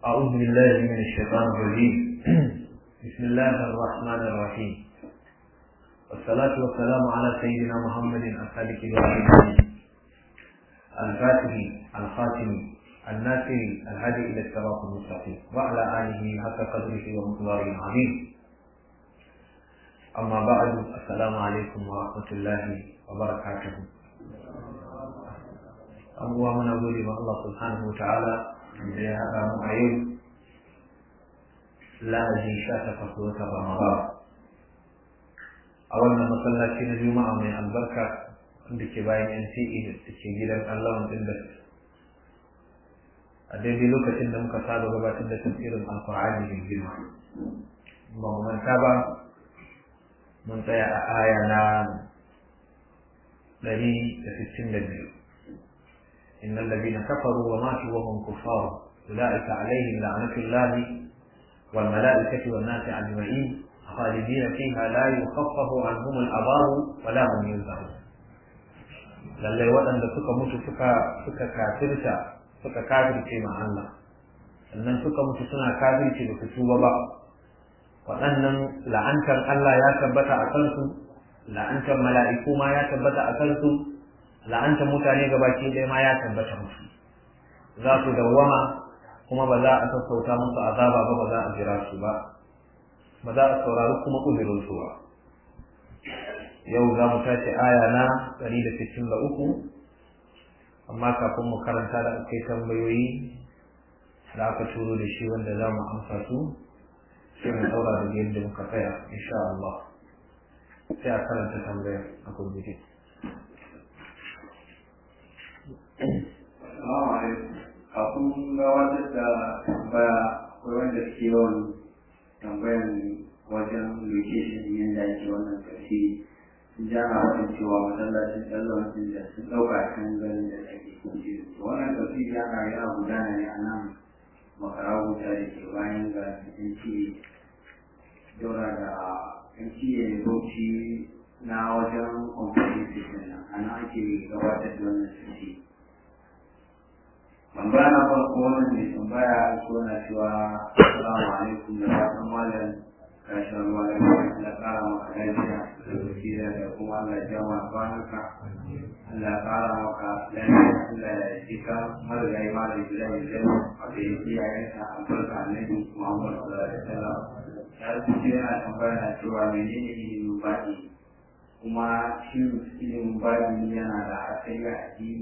أعوذ بالله من الشيطان الرجيم بسم الله الرحمن الرحيم والصلاة والسلام على سيدنا محمد الصادق الوعد الفاتح الخاتم الناصر الهادي إلى الصراط المستقيم وعلى آله حق قدره ومقداره العظيم أما بعد السلام عليكم ورحمة الله وبركاته abubuwa muna gode ma Allah subhanahu wa ta'ala da ya haɗa mu a yau lahadi sha takwas ga watan Ramadan a wannan masallaci na Juma'a mai albarka wanda ke bayan NCE da ke gidan Allah din da a daidai lokacin da muka saba gabatar da tafsirin Alƙur'ani mai girma ba mu manta ba mun tsaya a aya na ɗari da sittin da biyu إن الذين كفروا وماتوا وهم كفار أولئك عليهم لعنة الله والملائكة والناس أجمعين خالدين فيها لا يخفف عنهم العذاب ولا هم ينزعون lallai waɗanda suka mutu suka suka kafirta suka kafirce ma Allah sannan suka mutu suna kafirce da su tuba ba waɗannan la'antar Allah ya tabbata a kansu la'antar mala'iku ma ya tabbata a kansu la'anta mutane gabaki ɗaya ma ya tabbata musu za su dawwama kuma ba za a sassauta musu azaba ba ba za a jira su ba ba za a saurari kuma uzurin su ba yau za mu tashi aya na ɗari da sittin da uku amma kafin mu karanta da akai tambayoyi da aka turo da shi wanda za mu amsa su sai mu ɗaura da yadda muka tsaya insha Allah sai a karanta tambayar a gurguje. Assalamu alaikum. Kafin gabatar da tambaya akwai wanda suke yawan tambayan wajen location yadda ake wannan tafsiri. Sun ja na wajen cewa masallacin tsallon sun da sun ɗauka kan ganin da ake kunce. Wannan tafsiri yana yana gudana ne a nan makarabu ta da ke bayan ga NTA. Daura da NTA Bauchi na wajen comprehensive nan a nan ake gabatar da wannan tafsiri. tambaya na farko wannan mai tambaya ko na cewa assalamu alaikum da fatan malam kashin ruwa da kuma da kara maka lafiya da basira da kuma Allah ya jama kwanaka Allah ya kara maka lafiya Allah ya jika marigayi malam Ibrahim Bello a da ya iyayensa albarka annabi Muhammad sallallahu alaihi wasallam ya rubuce yana tambaya na cewa menene ilimin baɗi kuma shi ilimin baɗi yana da asali a addini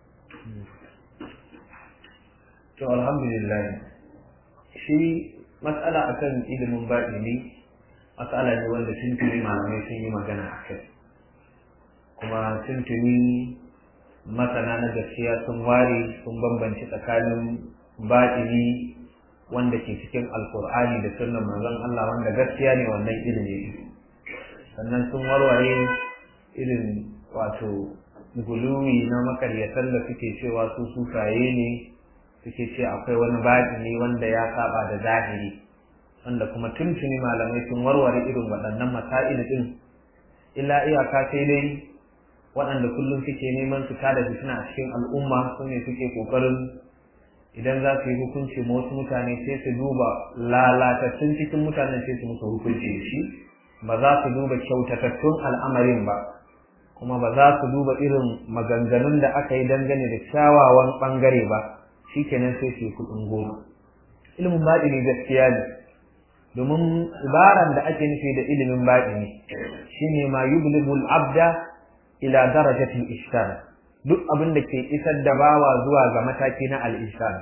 to alhamdulillah shi matsala akan ilimin baɗini matsala ne wanda tuntuni malamai sun yi magana a kai kuma tuntuni masana na gaskiya sun ware sun bambanci tsakanin baɗini wanda ke cikin alkur'ani da sunan manzon Allah wanda gaskiya ne wannan ilimi sannan sun warware irin wato guluwi na makaryatan da suke cewa su sufaye ne suke ce akwai wani baɗini wanda ya saba da zahiri wanda kuma tuntuni malamai sun warware irin waɗannan masail din illa iyaka sai dai waɗanda kullum suke neman su tada fitina a cikin al'umma su ne suke ƙoƙarin idan za su yi hukunci ma wasu mutane sai su duba lalatattun cikin mutanen sai su musu hukunci da shi ba za su duba kyautatattun al'amarin ba kuma ba za su duba irin maganganun da aka yi dangane da kyawawan ɓangare ba shi kenan sai su kuɗin goma ilimin baɗini gaskiya ne domin ibaran da ake nufi da ilimin baɗini shine ma yublighul abda ila darajatil ihsan duk abin da ke isar da bawa zuwa ga mataki na al-ihsan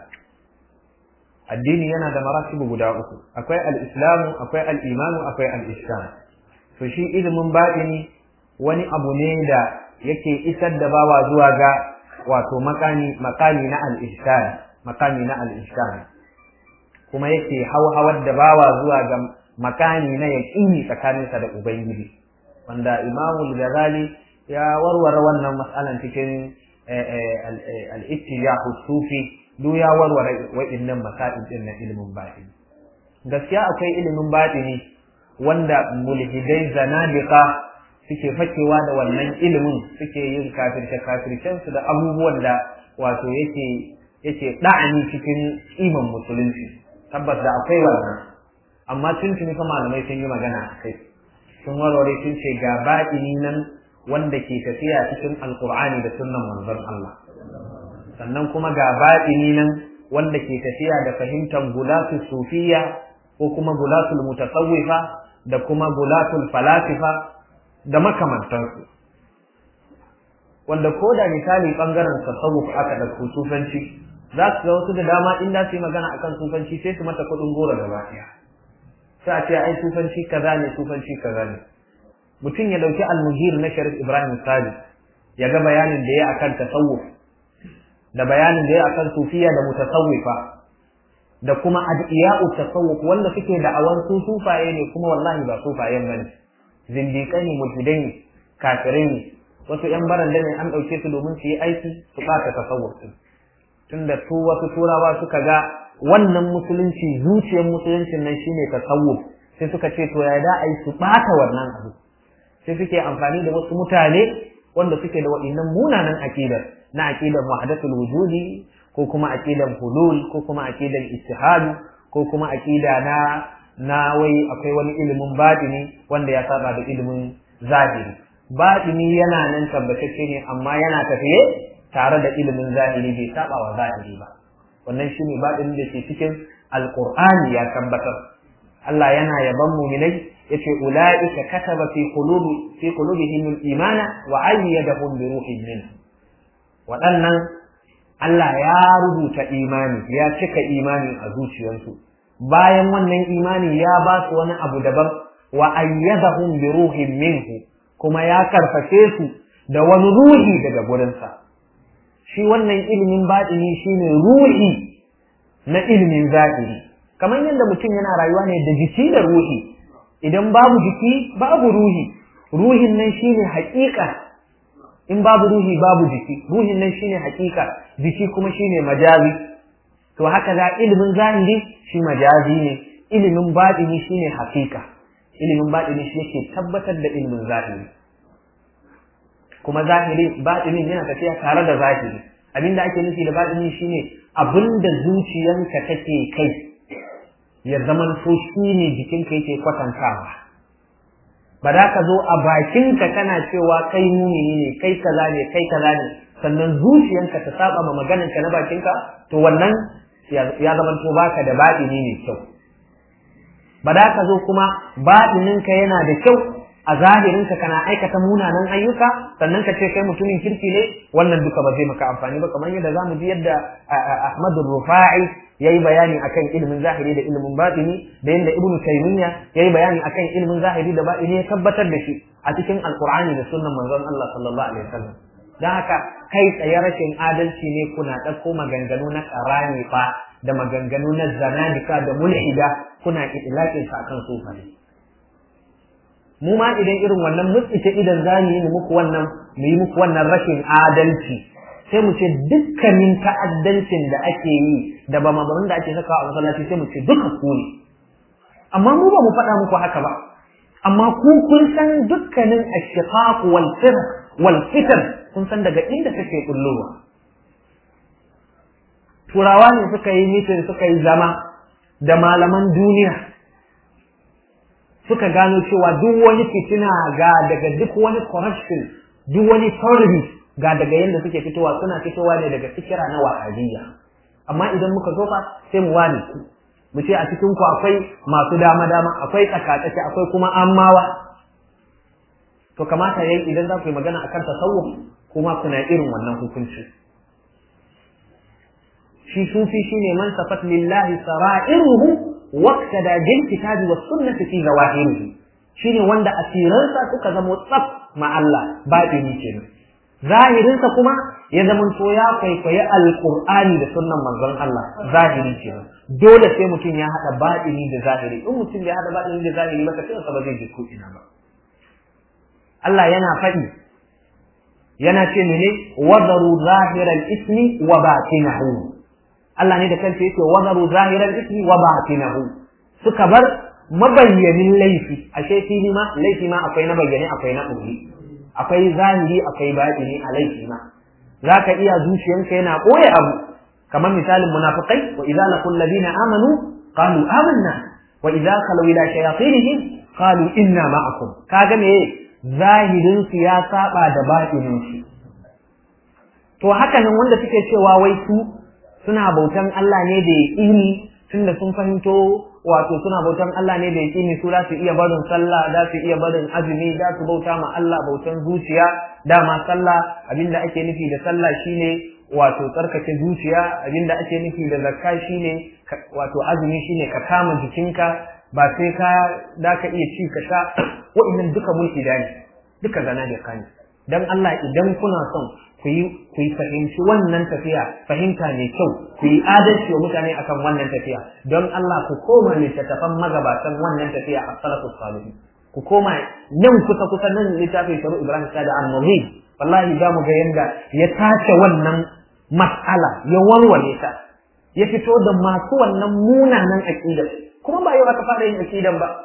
addini yana da maratibu guda uku akwai al-islamu akwai al-imanu akwai al-ihsan to shi ilimin baɗini wani abu ne da yake isar da bawa zuwa ga wato makami makami na al-ihsan makami na al-ihsan kuma yake hauhawar da bawa zuwa ga makami na yaqini tsakaninsa da ubangiji wanda Imam al-Ghazali ya warware wannan mas'alan cikin al-ittijah sufi duk ya warware wa'annan masail din na ilimin batini gaskiya akwai ilimin batini wanda mulhidai zanadiqa suke fakewa da wannan ilimin suke yin kafirce kafircen su da abubuwan da wato yake yake da'ani cikin iman musulunci tabbas da akwai wannan amma tuntuni fa malamai sun yi magana a kai sun warware sun ce ga baɗini nan wanda ke tafiya cikin alkur'ani da sunnan manzon Allah sannan kuma ga baɗini nan wanda ke tafiya da fahimtar gulatul sufiya ko kuma gulatul mutasawwifa da kuma gulatul falasifa da makamantansu wanda ko da misali bangaren tasawuf aka ɗauko sufanci za su ga wasu da dama in za su yi magana akan sufanci sai su mata kuɗin goro gaba ɗaya sai a ce ai sufanci kaza ne sufanci kaza ne mutum ya ɗauki almujir na sharif ibrahim sadi ya ga bayanin da ya akan tasawuf da bayanin da ya akan sufiya da mutasawwifa da kuma adiya'u tasawuf wanda suke da awan su sufaye ne kuma wallahi ba sufayen bane zindiƙai ne mulhidai ne kafirai ne wasu yan baranda ne an ɗauke su domin su yi aiki su ɓata tasawuf din tunda su wasu turawa suka ga wannan musulunci zuciyar musuluncin nan shine tasawuf sai suka ce to ya da ai su ɓata wannan abu sai suke amfani da wasu mutane wanda suke da waɗannan munanan aƙidar na aƙidar wahdatul wujudi ko kuma aƙidar hulul ko kuma aƙidar istihadu ko kuma aƙida na na wai akwai wani ilimin baɗini wanda ya saba da ilimin zahiri baɗini yana nan tabbatacce ne amma yana tafiye tare da ilimin zahiri bai saba wa zahiri ba wannan shine baɗinin da ke cikin alqur'ani ya tabbatar Allah yana yaban mu'minai yace ulaika kataba fi qulubi fi qulubihim al-imana wa ayyadahum bi ruhin min waɗannan Allah ya rubuta imani ya cika imani a zuciyarsu bayan wannan imani ya ba su wani abu daban wa ayyadahum bi ruhin minhu kuma ya karfafe su da wani ruhi daga gurinsa shi wannan ilimin baɗini shine ruhi na ilimin zahiri kamar yadda mutum yana rayuwa ne da jiki da ruhi idan babu jiki babu ruhi ruhin nan shine haƙiƙa in babu ruhi babu jiki ruhin nan shine haƙiƙa jiki kuma shine majazi to haka za ilimin zahiri shi majazi ne ilimin baɗini shine haƙiƙa ilimin baɗini shi yake tabbatar da ilimin zahiri kuma zahiri baɗinin yana tafiya tare da zahiri abinda ake nufi da baɗini shine abinda zuciyanka take kai ya zaman so shi ne jikinka yake kwatantawa ba za ka zo a bakinka kana cewa kai mumini ne kai kaza ne kai kaza ne sannan zuciyanka ta saba ma maganarka na bakinka to wannan ya zaman to baka da baɗini ne kyau ba za ka zo kuma baɗininka yana da kyau a zahirinka kana aikata munanan ayyuka sannan ka ce kai mutumin kirki ne wannan duka ba zai maka amfani ba kamar yadda zamu ji yadda Ahmadu Rufa'i yayi bayani akan ilimin zahiri da ilimin batini da yadda Ibn Taymiyyah yayi bayani akan ilimin zahiri da batini ya tabbatar da shi a cikin Alkur'ani da sunnan manzon Allah sallallahu alaihi wasallam dan haka kai tsaye rashin adalci ne kuna ɗauko maganganu na ƙarani fa da maganganu na zanadika da mulhida kuna itlaqin sa akan sufaye mu ma idan irin wannan mutsike idan za mu yi muku wannan mu yi muku wannan rashin adalci sai mu ce dukkanin ta'addancin da ake yi da ba mabarin da ake sakawa a masallaci sai mu ce duka ku ne amma mu ba mu faɗa muku haka ba amma ku kun san dukkanin ashiqaq wal firq wal fitan kun san daga inda take kullowa turawa ne suka yi mitin suka yi zama da malaman duniya suka gano cewa duk wani fitina ga daga duk wani corruption duk wani terrorism ga daga yadda suke fitowa suna fitowa ne daga fikira na wahabiyya amma idan muka zo fa sai mu wani ku mu ce a cikin ku akwai masu dama dama akwai tsakatsaki akwai kuma ammawa to kamata yayi idan za ku yi magana akan tasawuf kuma kuna irin wannan hukunci shi sufi shine man safat lillahi sara'iruhu waqtada bil kitabi was sunnati fi zawahirihi shine wanda asiransa suka zamo tsaf ma Allah batini kenan zahirinsa kuma ya zama to ya kwaikwayi alqur'ani da sunnan manzon Allah zahiri kenan dole sai mutum ya hada batini da zahiri in mutum bai hada batini da zahiri ba sai ba zai ji ko ina ba Allah yana faɗi yana ce mene wadaru zahiral ismi wa batinahu Allah ne da kansa yake wadaru zahiral ismi wa batinahu suka bar mabayyanin laifi ashe fili ma laifi ma akwai na bayyane akwai na ɓoye akwai zahiri akwai batini a laifi ma zaka iya zuciyanka yana ɓoye abu kamar misalin munafiqai wa idza laqul ladina amanu qalu amanna wa idza khalu ila shayatinihim qalu inna ma'akum kaga me zahirin su ya saba da batinin su to haka nan wanda suke cewa wai su suna bautan Allah ne da yaqini tunda sun fahimto wato suna bautan Allah ne da yaqini su za su iya barin sallah za su iya barin azumi za su bauta ma Allah bautan zuciya dama sallah abinda ake nufi da sallah shine wato tsarkake zuciya abinda ake nufi da zakka shine wato azumi shine ka kama jikinka ba sai ka da ka iya ci ka sha wa'annan duka mulki da ne duka zana da kani dan Allah idan kuna son ku yi ku yi fahimci wannan tafiya fahimta mai kyau ku yi adalci wa mutane akan wannan tafiya don Allah ku koma littattafan magabatan wannan tafiya a salafus salihin ku koma nan kusa kusa nan littafin sharu Ibrahim Sada al-Mughib wallahi za mu ga yanda ya tace wannan mas'ala ya warware ta ya fito da masu wannan munanan aqidar kuma ba yau aka fara yin aqidan ba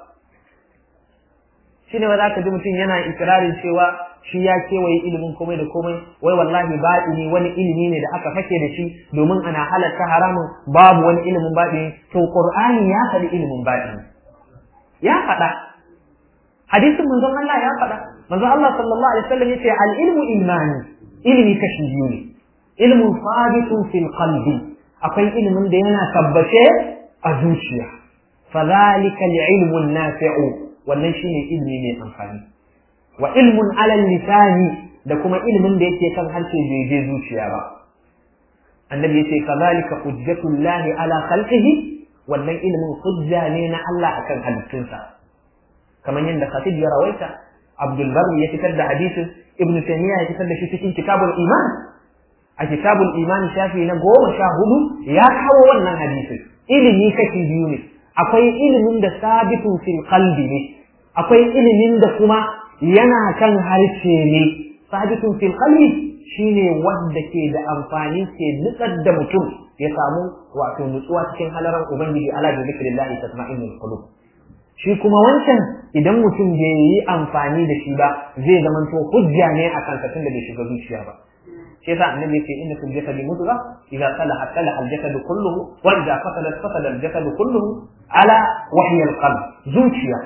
shine ba za ka ji mutum yana ikirarin cewa shi ya kewaye ilimin komai da komai wai wallahi baɗini wani ilimi ne da aka fake da shi domin ana halatta haramun babu wani ilimin baɗini to qur'ani ya faɗi ilimin baɗini ya faɗa hadisin manzon Allah ya faɗa manzon Allah sallallahu alaihi wasallam yace al ilmu ilmani ilimi kashi biyu ne ilmun sabitun fil qalbi akwai ilimin da yana tabbace a zuciya fadhalika al ilmu nafi'u wannan shine ilimi mai amfani wa ilmun alal lisani da kuma ilimin da yake kan harshe bai je zuciya ba annabi yace kadhalika hujjatullahi ala khalqihi wannan ilimin hujja ne na Allah akan halittunsa kamar yadda Khatib ya rawaita Abdul Barri ya fitar da hadisin Ibn Taymiyyah ya fitar da shi cikin kitabul iman a kitabul iman shafi na goma sha hudu ya kawo wannan hadisin ilimi kashi biyu ne akwai ilimin da sabitun fil qalbi ne akwai ilimin da kuma yana kan harshe ne sabitun fil qalbi shine wanda ke da amfani ke nutsar da mutum ya samu wato nutsuwa cikin halaran ubangiji ala bi zikrillah tatma'innul qulub shi kuma wancan idan mutum bai yi amfani da shi ba zai zama to hujja ne a kan tun da bai shiga zuciya ba shi yasa annabi yake inna fil jasadi mudghah idza salaha salaha al jasad kulluhu wa idza fasada fasada al jasad kulluhu ala wahyi al qalb zuciya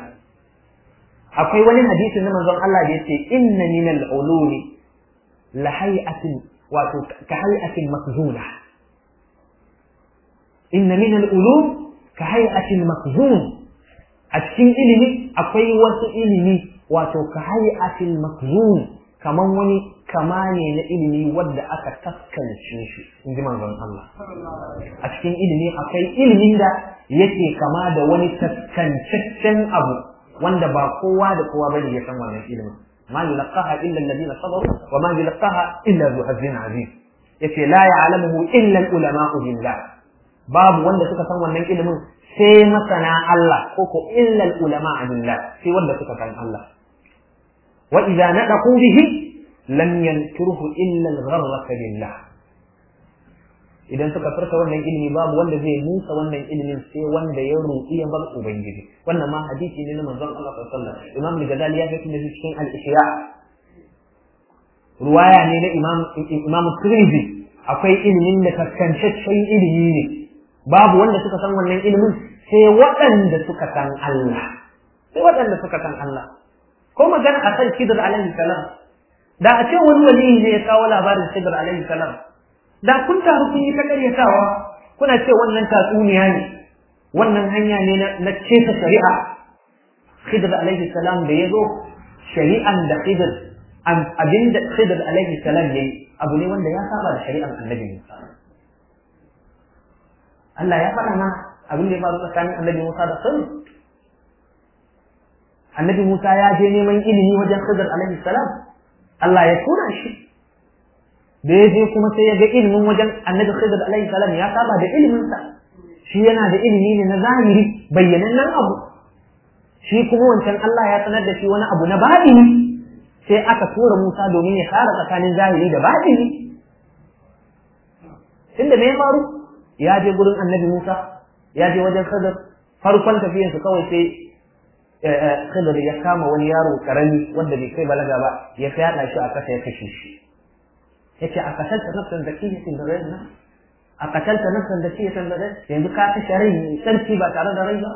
akwai wani hadisi na manzon Allah da yace inna min al-ulumi la hay'atin wato ka hay'atin makzuna inna min al-ulum ka hay'atin makzun a cikin ilimi akwai wasu ilimi wato ka hay'atin makzun kaman wani kama ne na ilimi wadda aka taskance shi in ji manzon Allah a cikin ilimi akwai ilimin da yake kama da wani taskancaccen abu wanda ba kowa da kowa bane ya san wannan ilimin ma yulqaha illa alladhina sabaru wa ma yulqaha illa zu hazin azim yace la ya'lamuhu illa al-ulama'u billah babu wanda suka san wannan ilimin sai masana Allah ko ko illa al-ulama'a billah sai wanda suka san Allah wa idza nadaqu bihi lam yanturuhu illa al-gharraka billah idan suka furta wannan ilimi babu wanda zai musa wannan ilimin sai wanda ya roƙi ya bar ubangiji wannan ma hadisi ne na manzon Allah sallallahu alaihi wasallam imam al-ghazali ya fitar da shi cikin al-ihya ruwaya ne na imam imam tirmidhi akwai ilimin da kaskancaccen ilimi ne babu wanda suka san wannan ilimin sai waɗanda suka san Allah sai waɗanda suka san Allah ko magana a kan Khidr alaihi salam da a ce wani wali ne ya kawo labarin Khidr alaihi salam da kun taru kun yi ta karyatawa kuna ce wannan tatsuniya ne wannan hanya ne na cefa shari'a Khidr alaihi salam da ya zo shari'an da Khidr abinda Khidr alaihi salam yayi abu ne wanda ya saba da shari'an Annabi Musa Allah ya faɗa ma abin da ya faru tsakanin Annabi Musa da Khidr Annabi Musa ya je neman ilimi wajen Khidr alaihi salam Allah ya tura shi da ya je kuma sai ya ga ilimin wajen annabi Khidir alaihi salam ya saba da ilimin sa shi yana da ilimi ne na zahiri bayyanannen abu shi kuma wancan Allah ya sanar da shi wani abu na batini sai aka tura Musa domin ya kara tsakanin zahiri da batini tunda me ya faru ya je gurin annabi Musa ya je wajen Khidir farkon tafiyarsa kawai sai Khidir ya kama wani yaro karami wanda bai kai balaga ba ya fyaɗa shi a kasa ya kashe shi yace a kasance nafsan zakiyatin da ghayr nafs a katalta nafsan da ce san da yanzu ka kashe rai sarki ba tare da rai ba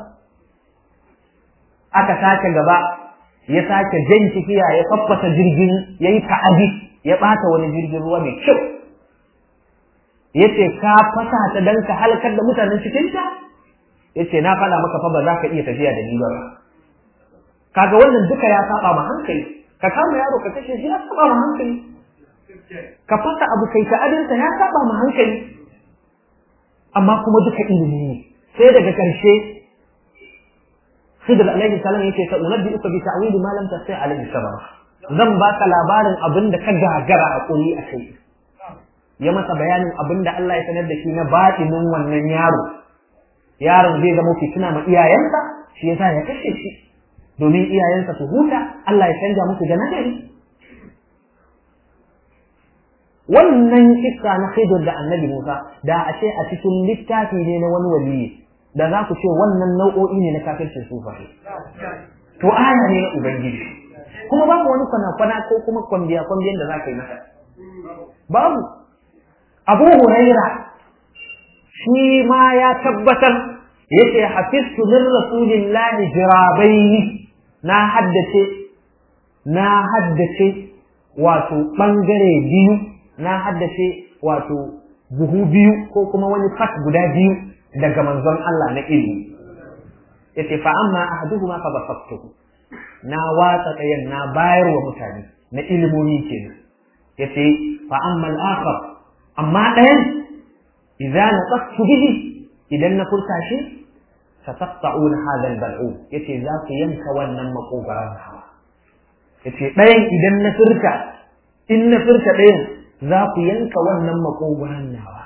aka sake gaba ya sake jan kifiya ya faffasa jirgin ya yi ta'adi ya ɓata wani jirgin ruwa mai kyau ya ce ka fasa ta don ka halakar da mutanen cikinta ya ce na faɗa maka fa ba za ka iya tafiya da ni ba kaga wannan duka ya saba ma hankali ka kama yaro ka kashe shi ya saba ma hankali ka fasa abu kai ta'adinsa ya saba ma hankali amma kuma duka ilimi ne sai daga ƙarshe Khidr alaihi salam yace sa unabbi uka bi ta'wili ma lam tasai alaihi sabara zan baka labarin abin da ka gagara a koyi a kai ya masa bayanin abin da Allah ya sanar da shi na batinin wannan yaro yaron zai zama fitina ma iyayensa shi yasa ya kashe shi domin iyayensa su huta Allah ya canja musu da nagari wannan kissa na Khidr da Annabi Musa da a ce a cikin littafi ne na wani waliyi da za ku ce wannan nau'o'i ne na kafircin sufaye to aya ne na ubangiji kuma babu wani kwana-kwana ko kuma kwambiya kwambiyan da za ka yi masa babu abu huraira shi ma ya tabbatar yace hafiztu min rasulillahi jirabaini na haddace na haddace wato bangare biyu na haddace wato buhu biyu ko kuma wani fat guda biyu daga manzon Allah na ilimi yace fa amma ahaduhuma fa basattuhu na watsa ɗayan na bayar wa mutane na ilimomi kenan yace fa amma al-akhar amma ɗayan idza naqtu bihi idan na furta shi sataqta'un hadha al-bal'u yace za ku yanka wannan makogaran hawa yace ɗayan idan na furta in na furta ɗayan za ku yanka wannan makogaran nawa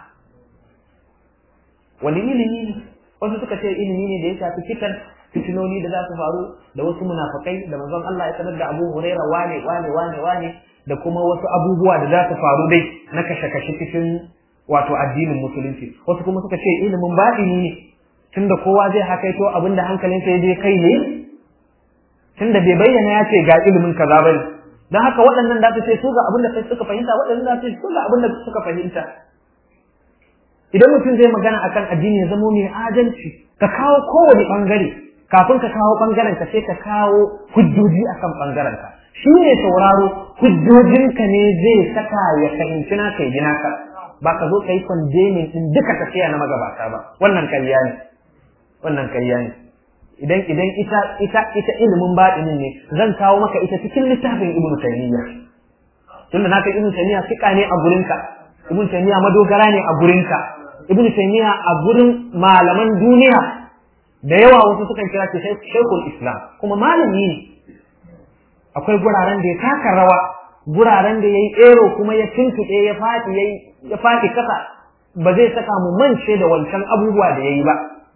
wani ilimi ne wasu suka ce ilimi ne da ya shafi fitan fitinoni da za su faru da wasu munafakai da manzon Allah ya sanar da Abu Huraira wane wane wane wane da kuma wasu abubuwa da za su faru dai na kashe-kashe cikin wato addinin musulunci wasu kuma suka ce ilimin baɗini ne tunda kowa zai hakaito abin da hankalinsa ya je kai ne tunda bai bayyana ya ce ga ilimin kaza bane don haka waɗannan da su ce su ga abin da suka fahimta waɗannan da su ce su ga abin da suka fahimta idan mutum zai magana akan addini ya zamo mai adalci ka kawo kowane bangare kafin ka kawo bangaren ka sai ka kawo hujjoji akan bangaren ka shi ne sauraro hujjojinka ne zai saka ya fahimci na kai gina ka ba ka zo ka yi condemning din duka tafiya na magabata ba wannan kariya ne wannan kariya ne idan idan ita ita ita ilimin baɗinin ne zan kawo maka ita cikin littafin ibnu taymiya tunda na kai ibnu taymiya fika ne a gurinka ibnu taymiya madogara ne a gurinka ibn taymiya a gurin malaman duniya da yawa wasu sukan kira shi shaykhul islam kuma malami ne akwai guraren da ya taka rawa guraren da yayi ero kuma ya tuntuɗe ya fadi yayi ya fadi kasa ba zai saka mu mance da wancan abubuwa da yayi ba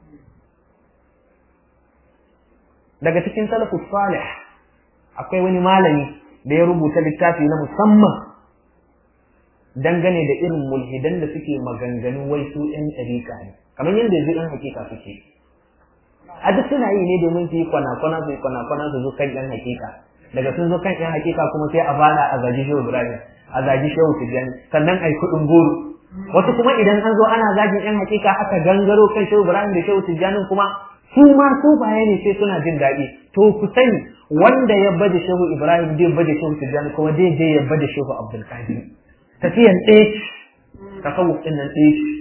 daga cikin salafus salih akwai wani malami da ya rubuta littafi na musamman dangane da irin mulhidan da suke maganganu wai su ɗan ɗariƙa ne kamar yadda yanzu ɗan hakika suke a duk suna yi ne domin su yi kwana-kwana su yi kwana-kwana su zo kan ɗan hakika daga sun zo kan ɗan hakika kuma sai a fara a zagi shehu ibrahim a zagi shehu tijjani sannan a yi kuɗin goro wasu kuma idan an zo ana zagin ɗan hakika aka gangaro kan shehu ibrahim da shehu tijjani kuma su ma su baya ne sai suna jin daɗi to ku sani wanda ya bada shehu ibrahim zai bada shehu tijjani kuma zai je ya bada shehu abdulkadir tafiyan ɗaya ce tasawuf ɗin nan ɗaya ce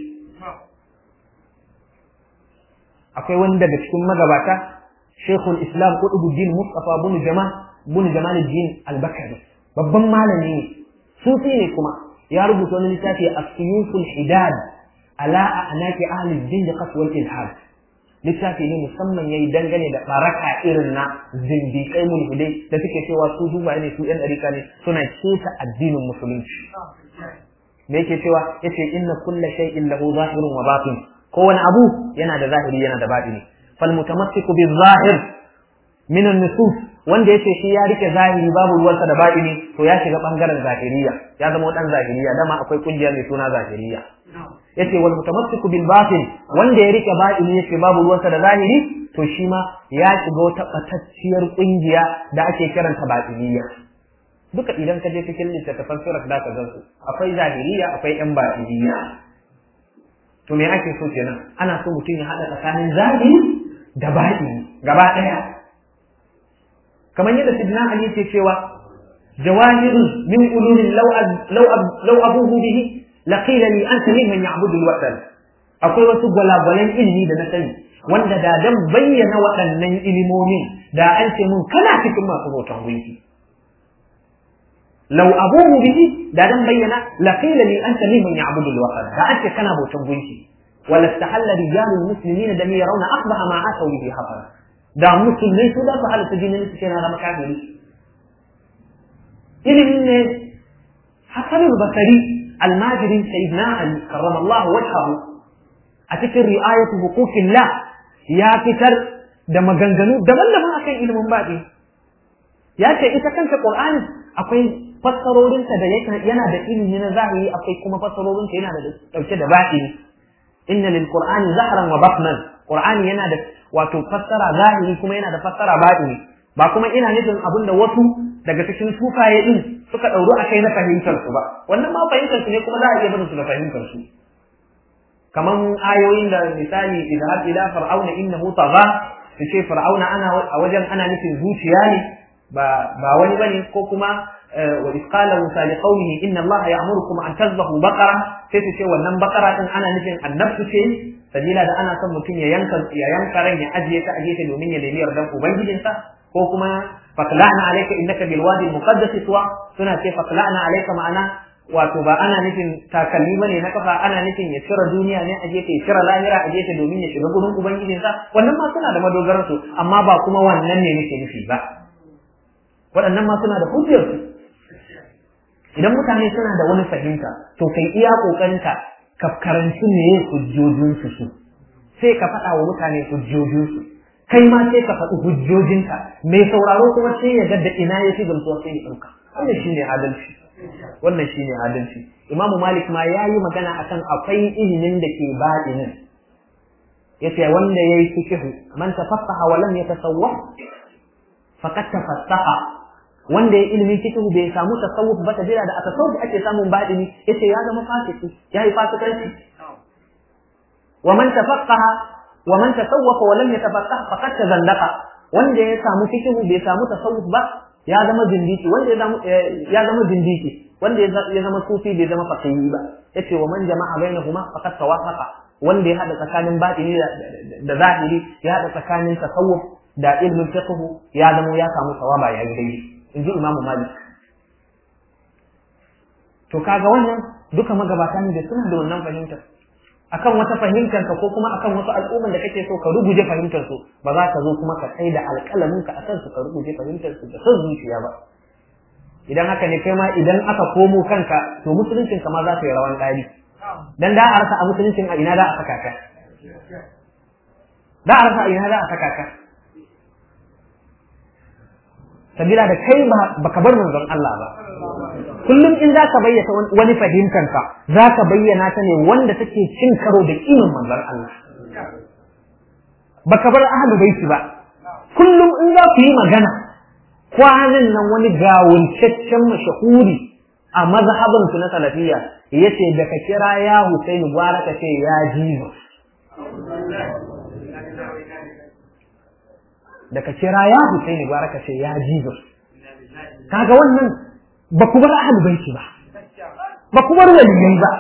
akwai wani daga cikin magabata shekul islam kudubuddin mustafa bin jamal bin jamaluddin albakari babban malami ne sufi ne kuma ya rubuta wani littafi as-suyuful hidad ala anaki ahli zindiqat wal ilhad littafi ne musamman yayi dangane da baraka irin na zindiƙai mulhidai da suke cewa su duba ne su yan ɗarika ne suna keta addinin musulunci me yake cewa yace inna kulla shay'in lahu zahirun wa batin kowane abu yana da zahiri yana da batini fal mutamassiku bil zahir min an-nusus wanda yace shi ya rike zahiri babu ruwansa da batini to ya shiga bangaren zahiriya ya zama dan zahiriya dama akwai kungiya mai suna zahiriya yace wal mutamassiku bil batin wanda ya rike batini yace babu ruwansa da zahiri to shi ma ya shiga wata batacciyar kungiya da ake kiranta batiniya duka idan ka je cikin littattafan surat da ka gan su akwai zahiriya akwai yan batiniya to me ake so kenan ana so mutum ya haɗa tsakanin zahiri da baɗini gaba ɗaya kamar yadda sidna ali ke cewa jawahirun min ulumin law abuhu bihi laqila li anta mimman ya'budu al-watan akwai wasu gwalagwalan ilimi da na sani wanda da dan bayyana waɗannan ilimomin da an ce mun kana cikin masu bautan gunki law abuhu bihi da dan bayyana laqila li anta mimman ya'budu al-watan da an ce kana bautan gunki wala istahalla rijalul muslimin da yarawna aqbaha ma atau bihi hafara da musulmai su da su halatta jinin su kenan zama kafiri ilimin ne hasan basari almajirin sayyidina ali karramallahu wajhahu a cikin ri'ayatu huquqillah ya fitar da maganganu daban-daban akan ilimin baɗi ya ce ita kanta qur'ani akwai fassarorinta da yana da ilimi na zahiri akwai kuma fassarorinta yana da dauke da baɗi inna lil qur'ani zahran wa batnan qur'ani yana da wato fassara zahiri kuma yana da fassara baɗi ba kuma ina nufin abin da wasu daga cikin sufaye din suka ɗauru a kai na fahimtar su ba wannan ma fahimtar su ne kuma za a iya barin su da fahimtar su kaman ayoyin da misali idhab ila fir'auna innahu tagha su ce fir'auna ana a wajen ana nufin zuciya ne ba ba wani bane ko kuma wa isqala musa li qaumihi inna allaha ya'murukum an tazbahu baqara sai su ce wannan baqara din ana nufin annabtu ce sabila da ana son mutum ya yanka ya yanka ran ya ajiye ta ajiye ta domin ya nemi yardan ubangijinsa ko kuma faqla'na alayka innaka bil wadi al muqaddas tuwa suna ce faqla'na alayka ma'ana wato ba ana nufin takalmi bane na kafa ana nufin ya cire duniya ne a gefe ya cire lahira a gefe domin ya shiga gurin ubangijinsa wannan ma suna da madogaran su amma ba kuma wannan ne nake nufi ba waɗannan ma suna da hujjar su idan mutane suna da wani fahimta to kai iya kokarinka ka karanci me hujjojin su su sai ka faɗa wa mutane hujjojin su kai ma sai ka faɗi hujjojinka mai sauraro kuma sai ya ga da ina ya fi gamsuwa sai ya ɗauka wannan shine adalci wannan shine adalci imamu malik ma ya yi magana akan akwai ilimin da ke baɗinin yace wanda ya yi fikihu man tafassaha wa lam yatasawwaf faqad tafassaha wanda ya ilimin fikihu bai samu tasawuf ba ta jira da tasawuf ake samun baɗini yace ya zama fasiki ya yi fasikanci wa man tafassaha wa man tasawwafa wa lam yatafassah faqad tazandaqa wanda ya samu fikihu bai samu tasawuf ba ya zama zindiki wanda ya zama ya zama zindiki wanda ya zama sufi bai zama fakihi ba yace wa man jama'a bainahuma faqad tawafaqa wanda ya hada tsakanin batini da zahiri ya hada tsakanin tasawuf da ilmin fiqh ya zama ya samu sawaba ya yi daidai inji imamu malik to kaga wannan duka magabata ne da suna da wannan fahimtar akan wata fahimtar ka ko kuma akan wasu al'umman da kake so ka ruguje fahimtar su ba za ka zo kuma ka tsaida alƙalamin ka akan su ka ruguje fahimtar su da son zuciya ba idan haka ne kai ma idan aka komo kanka to musuluncin ka ma za ka yi rawan ɗari dan da a rasa a musuluncin a ina da a saka ka da a rasa a ina da a saka ka sabila da kai ba ka bar manzon Allah ba kullum in zaka bayyana wani fahimtar ka zaka bayyana ta ne wanda take cin karo da kimin manzon Allah baka bar ahlul baiti ba kullum in za ku yi magana kwanan nan wani gawuncaccen mashahuri a mazhaban su na salafiyya yace da ka kira ya Husaini gwara ka ce ya Jesus da ka kira ya Husaini gwara ka ce ya Jesus kaga wannan ba ku bar ahlul baiti ba ba ku bar waliyai ba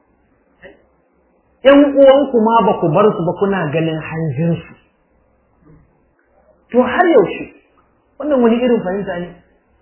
ƴan uwanku ma ba ku bar su ba kuna ganin hanjinsu to har yaushe wannan wani irin fahimta ne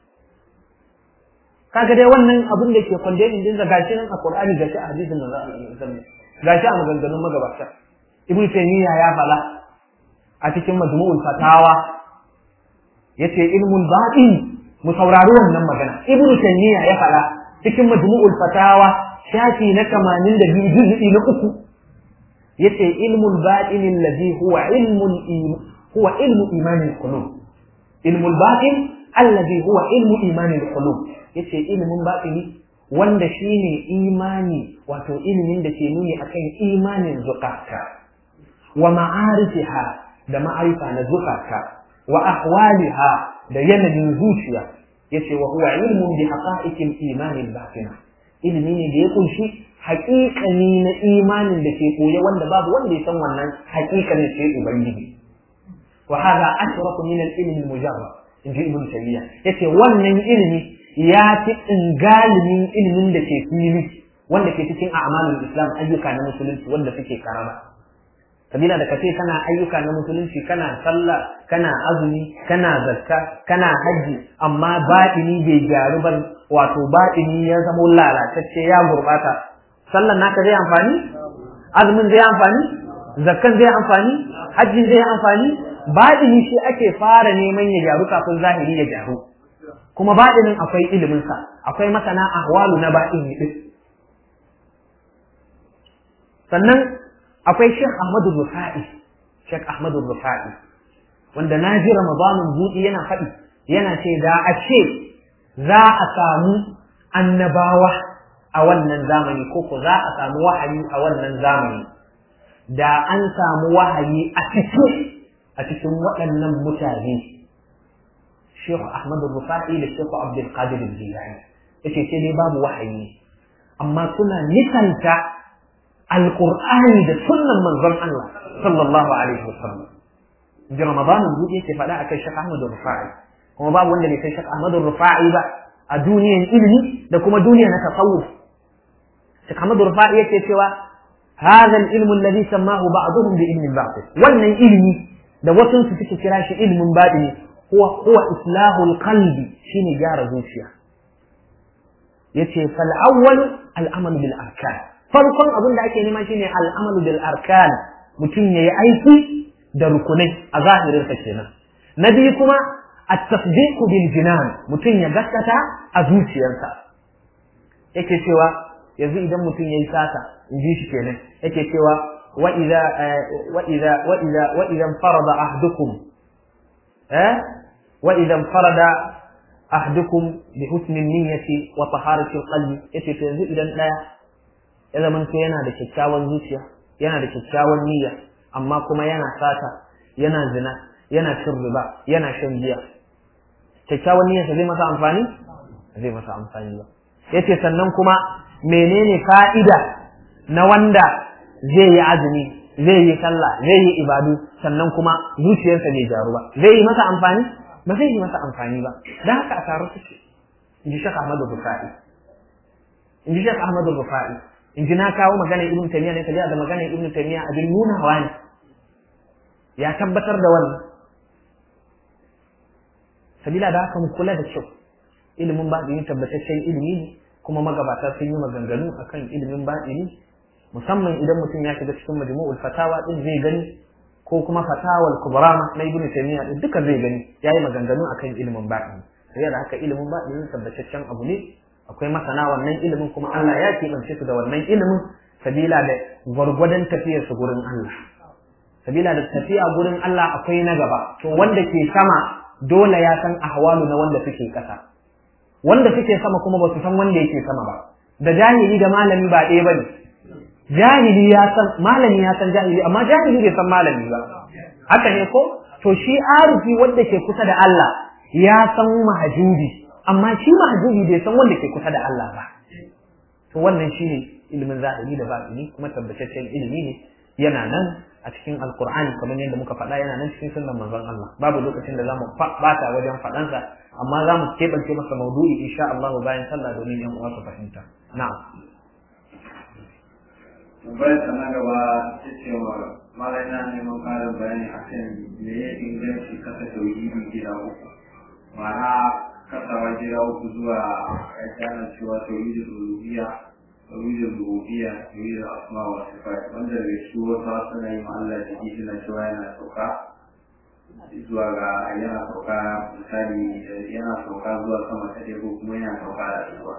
kaga dai wannan abin da ke kwandenin din da gashi nan a Qur'ani gashi a hadisin da za a yi gashi a maganganun magabata Ibn Taymiyyah ya fala a cikin majmu'ul fatawa yace ilmul batin mu saurari wannan magana Ibn Taymiyyah ya fala cikin majmu'ul fatawa shafi na 82 juz'i na uku yace ilmul batin allazi huwa ilmul huwa ilmu imanil qulub ilmul batin allazi huwa ilmu imanil qulub yace ilimin batini wanda shine imani wato ilimin da ke nuni akan imanin zukata wa ma'arifiha da ma'arifa na zukata wa ahwaliha da yanayin zuciya yace wa huwa ilmun bi haqa'iqil imanil batina ilimi ne da ya kunshi haƙiƙani na imanin da ke koya wanda babu wanda ya san wannan haƙiƙanin sai ubangiji wa hadha ashrafu min al-ilmi al-mujarrad inji ibn taymiya yace wannan ilimi ya fi ingalimin ilimin da ke fili wanda ke cikin a'malul islam ayyuka na musulunci wanda suke karama kabila da kace kana ayyuka na musulunci kana sallah kana azumi kana zakka kana haji amma batini bai gyaru ba wato batini ya zama lalatacce ya gurbata sallan naka zai amfani azumin zai amfani zakkan zai amfani hajjin zai amfani batini shi ake fara neman ya gyaru kafin zahiri ya gyaru kuma batinin akwai ilimin sa akwai masana ahwalu na batini din sannan akwai Sheikh Ahmadu Rufa'i Sheikh Ahmadu Rufa'i wanda na ji Ramadanin buɗi yana faɗi yana ce da a ce za a samu annabawa a wannan zamani ko ko za a samu wahayi a wannan zamani da an samu wahayi a cikin a cikin waɗannan mutane Sheikh Ahmadu Rufa'i da Sheikh Abdul Qadir Jilani yace sai dai babu wahayi amma suna nisanta alƙur'ani da sunnan manzon Allah sallallahu alaihi wasallam ji Ramadan buɗe yake faɗa akan Sheikh Ahmad Rufa'i kuma babu wanda bai kai Sheikh Ahmad Rufa'i ba a duniyar ilimi da kuma duniya na tasawuf Sheikh Ahmad Rufa'i yake cewa هذا العلم الذي سماه بعضهم بعلم الباطل wannan ilimi da wasu su suke kira shi ilmin batini huwa huwa islahul qalbi shine gyara zuciya yace fal awwal al amal bil arkan farkon abin da ake nema shine al'amalu bil arkan mutum yayi aiki da rukunai a zahirin sa kenan na biyu kuma at-tasdiq bil jinan mutum ya gaskata a zuciyarsa yake cewa yanzu idan mutum yayi sata in ji shi kenan yake cewa wa idza wa idza wa idza wa idza farada ahdukum eh wa idza farada ahdukum bi husni niyyati wa taharati al-qalbi yace to yanzu idan daya ya zama to yana da kyakkyawan zuciya yana da kyakkyawan niyya amma kuma yana sata yana zina yana cin riba yana shan giya kyakkyawan niyyarsa zai masa amfani zai masa amfani ba yace sannan kuma menene fa'ida na wanda zai yi azumi zai yi sallah zai yi ibadu sannan kuma zuciyarsa bai jaru ba zai yi masa amfani ba zai yi masa amfani ba dan haka a taro suke in ji Sheikh Ahmadu Bukhari in ji Sheikh Ahmadu Bukhari in ji na kawo maganar ibn taymiya ne kaje da maganar ibn taymiya abin nunawa ne ya tabbatar da wannan sabila da haka mu kula da kyau ilimin baɗini tabbataccen ilimi ne kuma magabata sun yi maganganu akan ilimin baɗini musamman idan mutum ya shiga cikin majmu'ul fatawa din zai gani ko kuma fatawal kubra na ibn taymiya din duka zai gani yayi maganganu akan ilimin baɗini sai da haka ilimin baɗini tabbataccen abu ne akwai masana wannan ilimin kuma Allah ya keɓance su da wannan ilimin sabila da gwargwadon tafiyar su gurin Allah sabila da tafiya gurin Allah akwai na gaba to wanda ke sama dole ya san ahwalu na wanda suke ƙasa wanda suke sama kuma ba su san wanda yake sama ba da jahili da malami ba ɗaya bane jahili ya san malami ya san jahili amma jahili bai san malami ba haka ne ko to shi arifi wanda ke kusa da Allah ya san mahajubi amma shi mahjubi bai san wanda ke kusa da Allah ba to wannan shine ilimin zahiri da batini kuma tabbataccen ilimi ne yana nan a cikin alkur'ani kamar yadda muka faɗa yana nan cikin sunnan manzon Allah babu lokacin da zamu bata wajen faɗansa amma za mu keɓance masa maudu'i insha Allah bayan sallah domin yan uwa su fahimta na'am Bayan sana gaba ta cewa malai na neman ƙarin bayani akan me ya inganci kasa tauhidi gida uku ma'ana kasawa gida uku zuwa ya gane cewa tauhidul uluhiyya tauhidul rububiyya tauhidul asma wa sifat wanda daga shi wasu suna yi Allah da ji suna cewa yana sauka zuwa ga yana sauka misali yana sauka zuwa sama ta ko kuma yana sauka da zuwa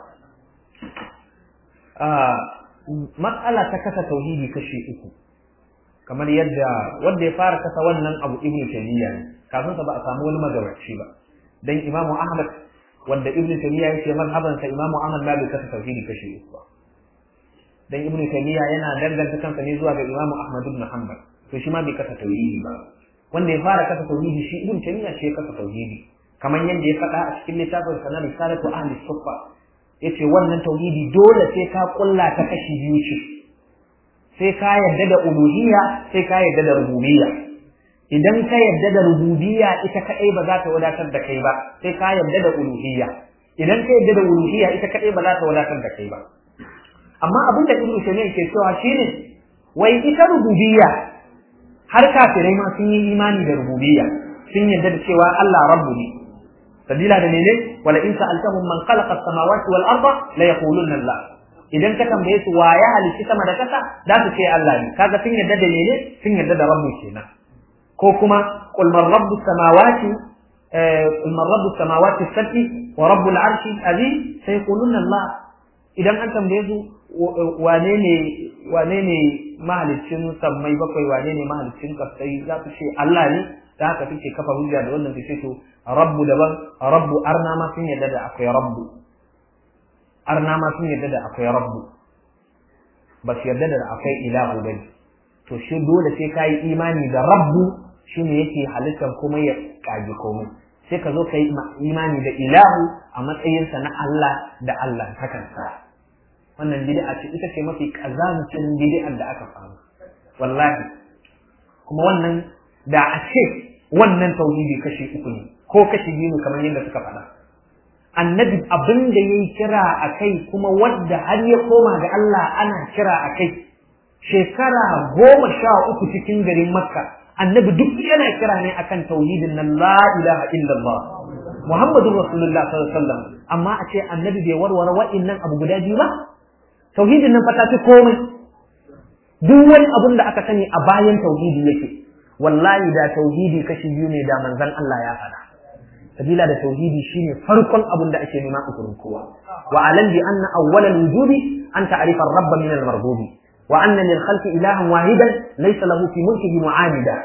matsala ta kasa tauhidi kashi uku kamar yadda wanda ya fara kasa wannan abu ibnu taymiya ne kafin sa ba a samu wani magabaci ba dan imamu ahmad wanda ibn taymiya yake mazhaban sa imamu ahmad ma bai kasa tauhidi kashi uku ba dan ibn taymiya yana danganta kansa ne zuwa ga imamu ahmad ibn hanbal to shi ma bai kasa tauhidi ba wanda ya fara kasa tauhidi shi ibn taymiya shi ya kasa tauhidi kamar yadda ya faɗa a cikin littafin sa na risalatu ahli suffa yace wannan tauhidi dole sai ka kulla ta kashi biyu ce sai ka yarda da uluhiyya sai ka yarda da rububiyya idan ka yarda da rububiyya ita kadai ba za ta wadatar da kai ba sai ka yarda da uluhiyya idan ka yarda da uluhiyya ita kadai ba za ta wadatar da kai ba amma abin da ibnu taymiyyah ke cewa shine wai ita rububiyya har kafirai ma sun yi imani da rububiyya sun yarda da cewa Allah rabbu ne sabila da mene wala in sa'altahum man khalaqa as-samawati wal arda la yaquluna Allah idan ka tambaye su wa ya halitta sama da kasa za su ce Allah ne kaga sun yarda da mene sun yarda da rabbu kenan ko kuma qul man rabbus samawati qul man rabbus samawati as-sab'i wa rabbul arshi azim sayquluna Allah idan an tambaye su wane ne wane ne mahaliccin sammai bakwai wane ne mahaliccin kasai za su ce Allah ne da haka suke kafa hujja da wannan su to rabbu daban rabbu arna ma sun yarda da akwai rabbu arna ma sun yarda da akwai rabbu ba su yarda da akwai ilahu bane to shi dole sai ka yi imani da rabbu shine yake halittar kuma ya kage komai sai ka zo ka yi imani da ilahu a matsayinsa na Allah da Allah hakansa wannan bid'a ce ita ce mafi kazancin bid'ar da aka samu wallahi kuma wannan da a ce wannan tauhidi kashi uku ne ko kashi biyu ne kamar yadda suka faɗa annabi abin da ya yi kira a kai kuma wadda har ya koma ga Allah ana kira a kai shekara goma sha uku cikin garin makka annabi duk yana kira ne akan tauhidin nan la ilaha illallah muhammadun rasulullah sallallahu alaihi wasallam amma a ce annabi bai warware wa'innan abu guda biyu ba tauhidin nan fata fi komai duk wani abun da aka sani a bayan tauhidi yake wallahi da tauhidi kashi biyu ne da manzon Allah ya faɗa sabila da tauhidi shine farkon abun da ake nema a gurin kowa wa alam bi anna awwala al-wujubi an ta'rifa ar-rabb min al-marbubi wa anna lil khalqi ilahan wahidan laysa lahu fi mulkihi mu'anida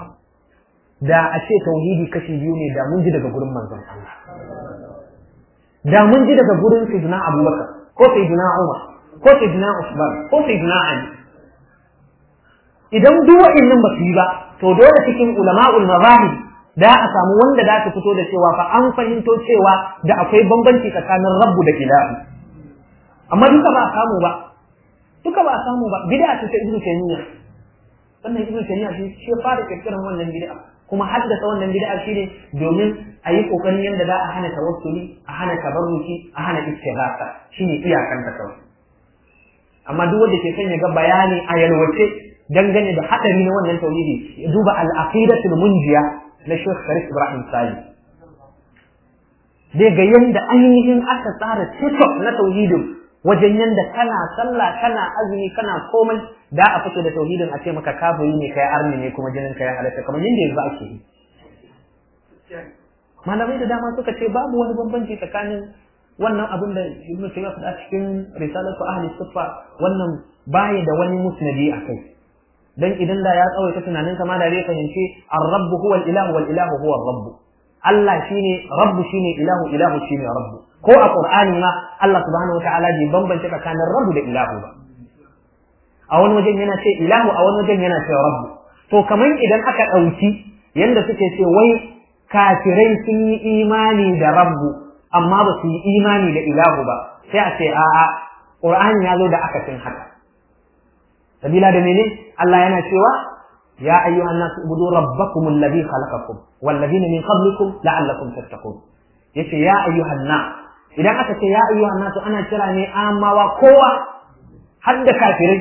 da a ce tauhidi kashi biyu ne da mun ji daga gurin manzon Allah da mun ji daga gurin sayyidina Abubakar ko sayyidina Umar ko sayyidina Usman ko sayyidina Ali idan duk wa'annan ba su yi ba to dole cikin ulama'ul mazahib da a samu wanda za su fito da cewa fa an fahimto cewa da akwai bambanci tsakanin rabbu da ilahu amma duka ba a samu ba duka ba a samu ba bid'a ce ta ibnu taymiya wannan ibnu taymiya shi shi fara kirkiran wannan bid'a kuma haddasa wannan bid'a shine domin a yi kokarin yadda za a hana tawassuli a hana tabarruki a hana istighatha shine iyakan ta kawai amma duk wanda ke son ya ga bayani a yalwace dangane da hadari na wannan tauhidi ya duba al-aqidatul munjiya na Sheikh Sharif Ibrahim Sali zai ga yanda ainihin aka tsara tiktok na tauhidin wajen yanda kana sallah kana azumi kana komai da a fito da tauhidin a ce maka kafiri ne kai arni ne kuma jinin kai halatta kamar yanda yanzu ake yi malamai da dama suka ce babu wani bambanci tsakanin wannan abin da Ibn Taymiyyah faɗa cikin risalatu ahli suffa wannan baya da wani musnadi a kai dan idan da ya tsawaita tunanin kama da zai fahimci ar-rabb huwa al-ilahu wal ilahu huwa ar-rabb Allah shine rabb shine ilahu ilahu shine rabb ko a qur'ani ma Allah subhanahu wataala bai bambance tsakanin rabb da ilahu ba a wani wajen yana ce ilahu a wani wajen yana ce rabb to kamar idan aka dauki yanda suke ce wai kafirai sun yi imani da rabbu amma ba su yi imani da ilahu ba sai a ce a'a qur'ani ya zo da akasin haka sabila da mene Allah yana cewa ya ayyuhan nasu ubudu rabbakum alladhi khalaqakum wal ladina min qablikum la'allakum tattaqun yace ya ayyuhan nas idan aka ce ya ayyuhan nasu ana kira ne amawa kowa har da kafirai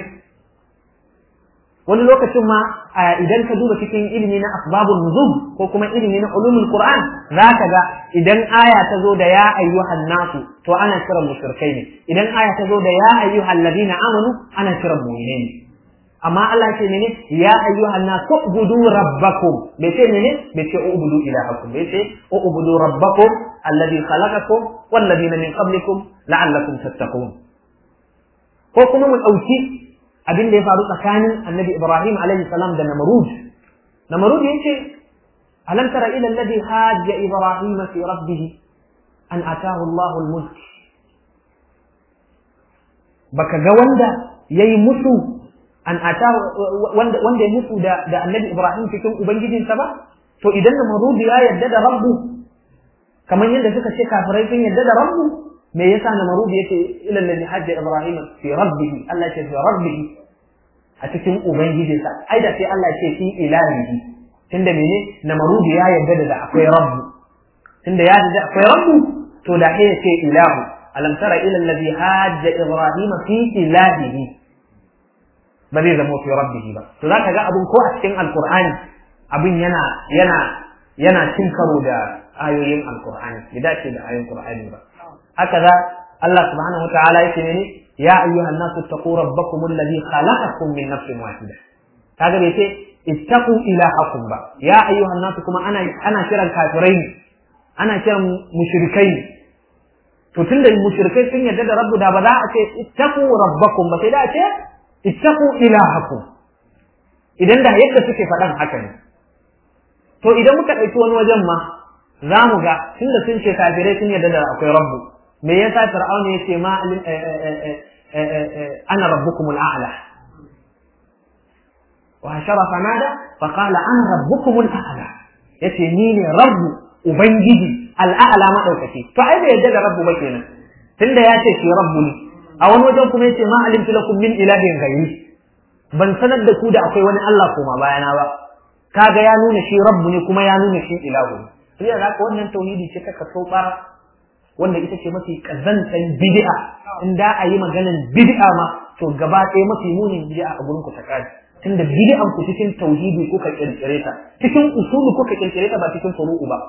wani lokacin ma idan ka duba cikin ilimi na asbabun nuzul ko kuma ilimi na ulumul qur'an zaka ga idan aya ta zo da ya ayyuhan nasu to ana kiran mushrikai ne idan aya ta zo da ya ayyuhal ladina amanu ana kiran mu'minai ne amma Allah ce ne ya ayyuhan nas ubudu rabbakum bai ce ne bai ce ubudu ilahakum bai ce ubudu rabbakum alladhi khalaqakum wal ladina min qablikum la'allakum tattaqun ko kuma mu dauki abin da ya faru tsakanin annabi Ibrahim alaihi salam da Namrud Namrud yace alam tara ila alladhi hajja Ibrahim fi rabbih an atahu Allahu al-mulk baka ga wanda yayi musu an ata wanda wanda ya mutu da da annabi Ibrahim cikin ubangijinsa ba to idan Namrud ya yadda da rabbu kamar yadda suka ce kafirai sun yadda da rabbu me yasa namrud yace ila alladhi hajja ibrahim fi rabbih Allah ya ce fi rabbih a cikin ubangijinsa ai da sai Allah ya ce fi ilahihi tunda mene namrud ya yarda da akwai rabbu tunda ya yarda akwai rabbu to da sai ya ce ilahu alam tara ila alladhi hajja ibrahim fi ilahihi ba zai zama fi rabbihi ba to zaka ga abun ko a cikin alqur'ani abin yana yana yana cin karo da ayoyin alqur'ani bai dace da ayoyin qur'ani ba haka za Allah subhanahu wataala yake ne ya ayyuhan nasu taqu rabbakum alladhi khalaqakum min nafsin wahida kaga bai ce ittaqu ilahakum ba ya ayyuhan nasu kuma ana ana kiran kafirai ne ana kiran mushrikai ne to tunda mushrikai sun yarda da rabbu da ba za a ce ittaqu rabbakum ba sai da a ce ittaqu ilahakum idan da yadda suke faɗan haka ne to idan muka ɗauki wani wajen ma za mu ga tunda sun ce kafirai sun yarda da akwai rabbu me yasa fir'auna ya ce ma ana rabbukumul a'la wa hashara fanada fa qala ana rabbukumul a'la yace ni ne rabbu ubangiji al'a'la madaukaki to ai bai yarda da rabbu ba kenan tunda ya ce shi rabbu ne a wani wajen kuma yace ma alimtu lakum min ilahin ghairi ban sanar da ku da akwai wani Allah koma bayana ba kaga ya nuna shi rabbu ne kuma ya nuna shi ilahu ne sai da haka wannan tauhidi ce ta kaso bara wanda ita ce mafi kazantan bid'a in da a yi maganan bid'a ma to gaba ɗaya mafi munin bid'a a gurin ku ta kaji tunda bid'an ku cikin tauhidi kuka kirkire ta cikin usulu kuka kirkire ta ba cikin furu'u ba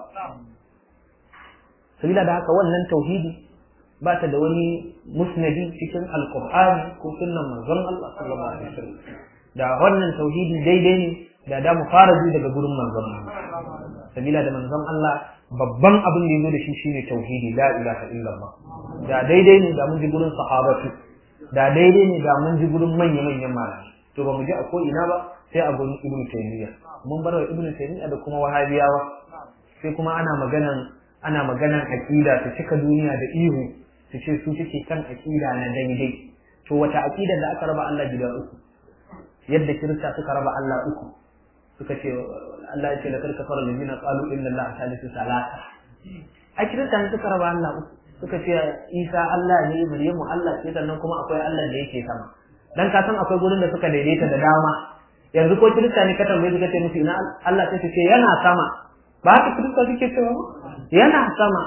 sabila da haka wannan tauhidi ba ta da wani musnadi cikin alqur'ani ko sunnan manzon Allah sallallahu alaihi wasallam da wannan tauhidi daidai ne da da mu fara ji daga gurin manzon Allah sabila da manzon Allah babban abin da yazo da shi shine tauhidi la ilaha illallah da daidai ne da mun ji gurin sahabatu da daidai ne da mun ji gurin manya manyan malamai to ba mu ji a ko ina ba sai a gurin ibnu taymiya mun bar wa ibnu taymiya da kuma wahabiyawa sai kuma ana maganan ana maganan aqida su cika duniya da ihu su ce su suke kan aqida na daidai to wata aqida da aka raba Allah gida uku yadda kirista suka raba Allah uku suka ce Allah ya ce la karka fara lamina qalu inna Allah salisu salasa a kirista ne suka raba Allah uku suka ce Isa Allah ne Maryamu Allah ce sannan kuma akwai Allah da yake sama dan ka san akwai gurin da suka daidaita da dama yanzu ko kirista ne ka tambaye suka ce musu ina Allah sai ce yana sama ba haka kirista suke cewa ba yana sama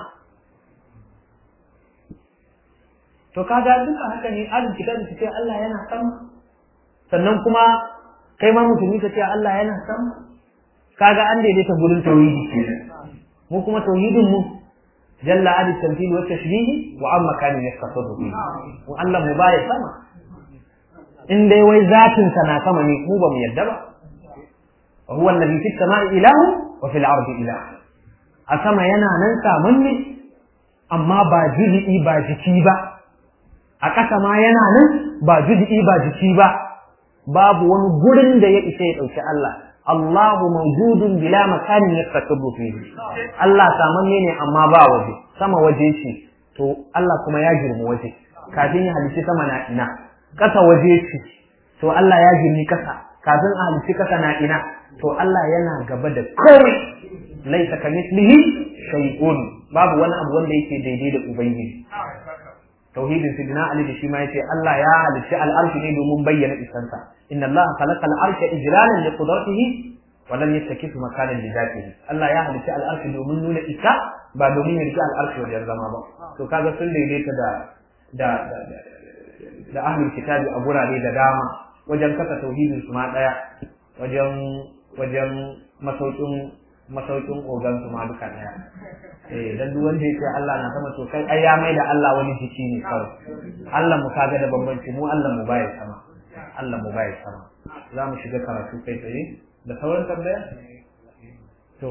to kaga duka haka ne alin kitabi su ce Allah yana sama sannan kuma kai ma musulmi ka ce Allah yana sama kaga an daidaita gurin tauhidi mu kuma tauhidin mu jalla adi tamthil wa tashbih wa amma kana yastafadu bi mu Allah mu baya sama in dai wai zatin sa na sama ne mu ba mu yadda ba wa huwa alladhi fis samai ilahu wa fil ardi ilah a sama yana nan samun ne amma ba jizi ba jiki ba a ƙasa ma yana nan ba judi'i ba jiki ba babu wani gurin da ya isa ya ɗauki Allah Allahu mawjudun bila makanin yastaqibbu fihi Allah samanne ne amma ba waje sama waje ce to Allah kuma ya girmi waje kafin ya halici sama na ina ƙasa waje ce to Allah ya girmi ƙasa kafin a halici ƙasa na ina to Allah yana gaba da komai laisa kamithlihi shay'un babu wani abu wanda yake daidai da ubangiji tauhidin sidina ali da shi ma yace Allah ya halicci al'arshi ne domin bayyana isansa inna Allah khalaqa al'arsha ijlalan li qudratihi wa lam yattakif makanan li dhatihi Allah ya halicci al'arshi domin nuna isa ba domin ya rike al'arshi wajen zama ba to kaga sun daidaita da da da da ahlul kitabi a gurare da dama wajen kasa tauhidin su ma daya wajen wajen masaukin masaukin ogan su ma duka daya eh dan duk wanda yake Allah na sama to kai ai ya mai da Allah wani jiki ne kawai Allah mu kaga da bambanci mu Allah mu baya sama Allah mu baya sama za mu shiga karatu kai tsaye da sauran tambaya to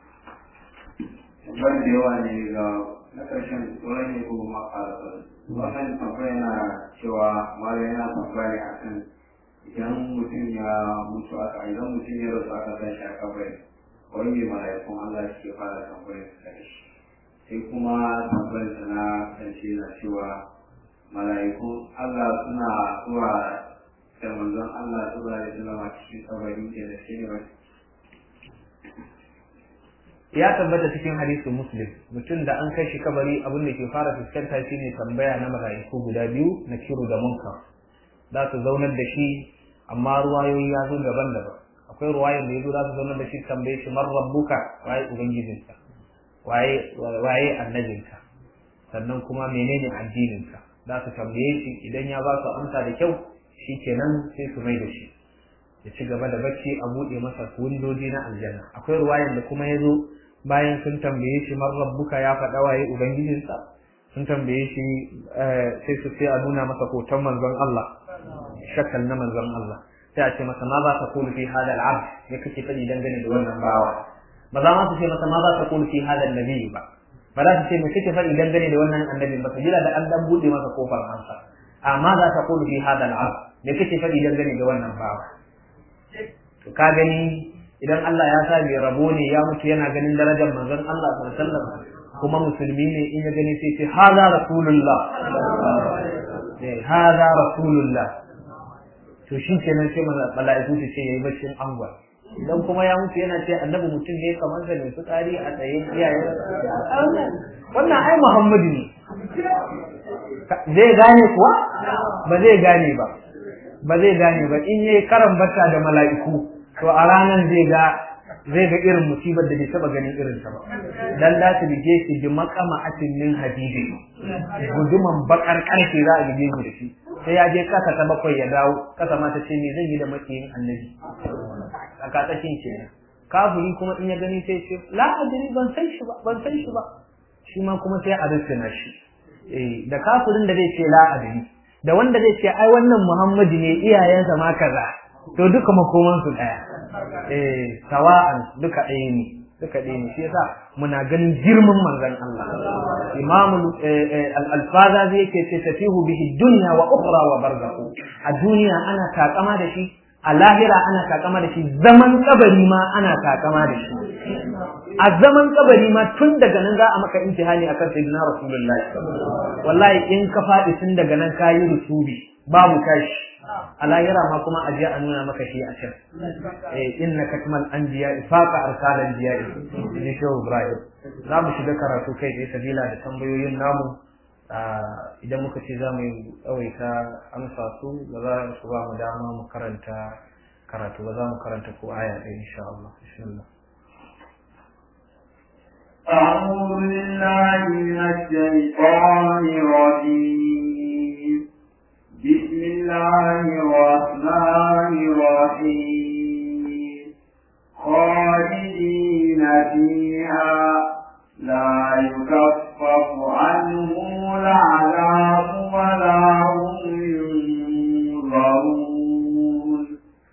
wanda yawa ne ga na ƙarshen tsoron ne ko makarasa wannan tambaya na cewa mara yana tambaya a kan idan mutum ya mutu aka idan mutum ya rasu aka tashi a kabari wani mai mala'ikun Allah suke fara tambayar su da shi sai kuma tambayar sa na ƙarshe na cewa mala'ikun Allah suna zuwa da manzon Allah zuwa da zama cikin kabari da da shi ne ya tabbata cikin hadisin muslim mutum da an kai shi kabari abin da ke fara fuskanta shine tambaya na mala'iku guda biyu na kiru da munkar za su zaunar da shi amma ruwayoyi ya zo daban-daban akwai ruwayan da ya zo za su zaunar da shi tambaye shi man rabbuka waye ubangijinka waye waye annabinka sannan kuma menene addininka za su tambaye shi idan ya ba su amsa da kyau shikenan sai su mai da shi ya ci gaba da bacci a buɗe masa windoji na aljanna akwai ruwayan da kuma ya zo bayan sun tambaye shi man rabbuka ya faɗa waye ubangijinsa sun tambaye shi sai su sai a nuna masa hoton manzon Allah shakal na manzon Allah sai a ce masa ma za ka kulu fi hada al'abd me kake faɗi dangane da wannan bawa ba za ma su ce masa ma za ka kulu fi hada annabi ba ba za su ce me kake faɗi dangane da wannan annabi ba sabila da an dan buɗe masa kofar ansa amma za ka kulu fi hada al'abd me kake faɗi dangane da wannan bawa to ka gani idan Allah ya sa mai rabo ne ya mutu yana ganin darajar manzon Allah sallallahu alaihi wasallam kuma musulmi ne in ya gani sai ce hada rasulullah eh hada rasulullah to shi kenan sai mala'iku su ce yayi baccin angwa idan kuma ya mutu yana ce annabi mutum ne kamar da mai fitsari a tsaye iyaye wannan ai Muhammadu ne zai gane kuwa ba zai gane ba ba zai gane ba in yayi karan bata da mala'iku to a ranan zai ga zai ga irin musibar da bai taba ganin irin ta ba dan da su bige shi bi makama atin min hadidi guduman bakar karfe za a bige shi da shi sai ya je kasa ta bakwai ya dawo kasa ma ta ce me zan yi da makiyin annabi a katsakin ke kafiri kuma in ya gani sai ce la adri ban san shi ba ban san shi ba shi ma kuma sai a rufina shi eh da kafirin da zai ce la adri da wanda zai ce ai wannan Muhammadu ne iyayensa ma kaza to duka makoman su daya eh sawa'an duka ɗaya ne duka ɗaya ne shi yasa muna ganin girman manzon Allah Imam al-Alfaza zai yake ce tafihu bihi dunya wa ukhra wa barzakhu a duniya ana takama da shi a lahira ana takama da shi zaman kabari ma ana takama da shi a zaman kabari ma tun daga nan za a maka imtihani akan sayyidina rasulullahi wallahi in ka faɗi tun daga nan ka yi rusubi babu tashi a lahira ma kuma a je a nuna maka shi a can eh inna katmal anbiya ifaqa arsal anbiya ni shehu ibrahim za mu shiga karatu kai da sabila da tambayoyin namu idan muka ce za mu yi tsawaita amsa su ba za su ba mu dama mu karanta karatu ba za mu karanta ko aya ɗaya insha Allah bismillah أعوذ بالله من الشيطان الرجيم بسم الله الرحمن الرحيم خالدين فيها لا يكفف عنهم العذاب ولا هم ينظرون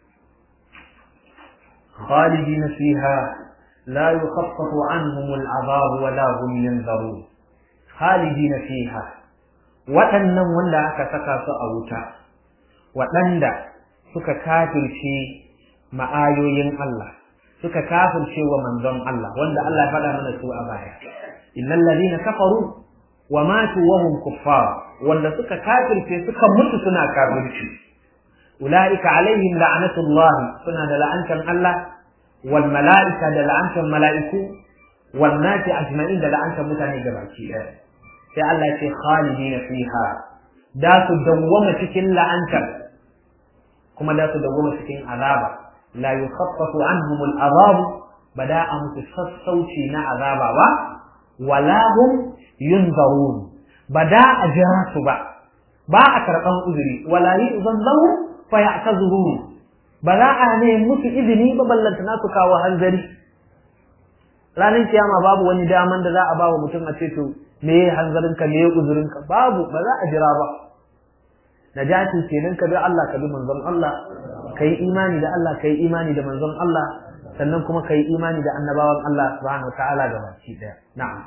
خالدين فيها لا يخفف عنهم العذاب ولا هم ينظرون خالدين فيها waɗannan wanda aka saka su a wuta waɗanda suka kafirce ma'ayoyin Allah suka kafirce wa manzon Allah wanda Allah ya faɗa mana su a baya innal ladina kafaru wa matu wa hum kuffar wanda suka kafirce suka mutu suna kafirci ulaika alaihim la'natullah suna da la'antan Allah wal mala'ika da la'antan mala'iku wan nasi ajma'in da la'antan mutane gabaki ɗaya sai Allah ce khalidina fiha da su dawwama cikin la'antar kuma da su dawwama cikin azaba la yukhaffafu anhum al'azab bada a musu sassauci na azaba ba wala hum yunzarun bada a jira su ba ba a karɓan uzuri wala yu'zan lahum fa ya'tazurun ba za a ne musu izini ba ballantana su kawo hanzari ranar kiyama babu wani daman da za a ba wa mutum a ce to me ya hanzarinka me ya uzurinka babu ba za a jira ba najati kenan ka bi Allah ka bi manzon Allah kai imani da Allah kai imani da manzon Allah sannan kuma kai imani da annabawan Allah subhanahu wataala ga baki daya na'am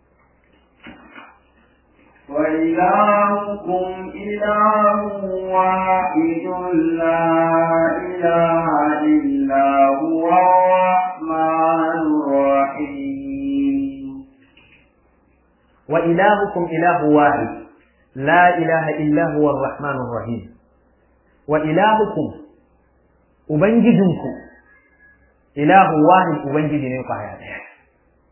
وإلهكم إله واحد لا إله إلا هو الرحمن الرحيم وإلهكم إله واحد لا إله إلا هو الرحمن الرحيم وإلهكم أبنجدنكم إله واحد أبنجدني قايا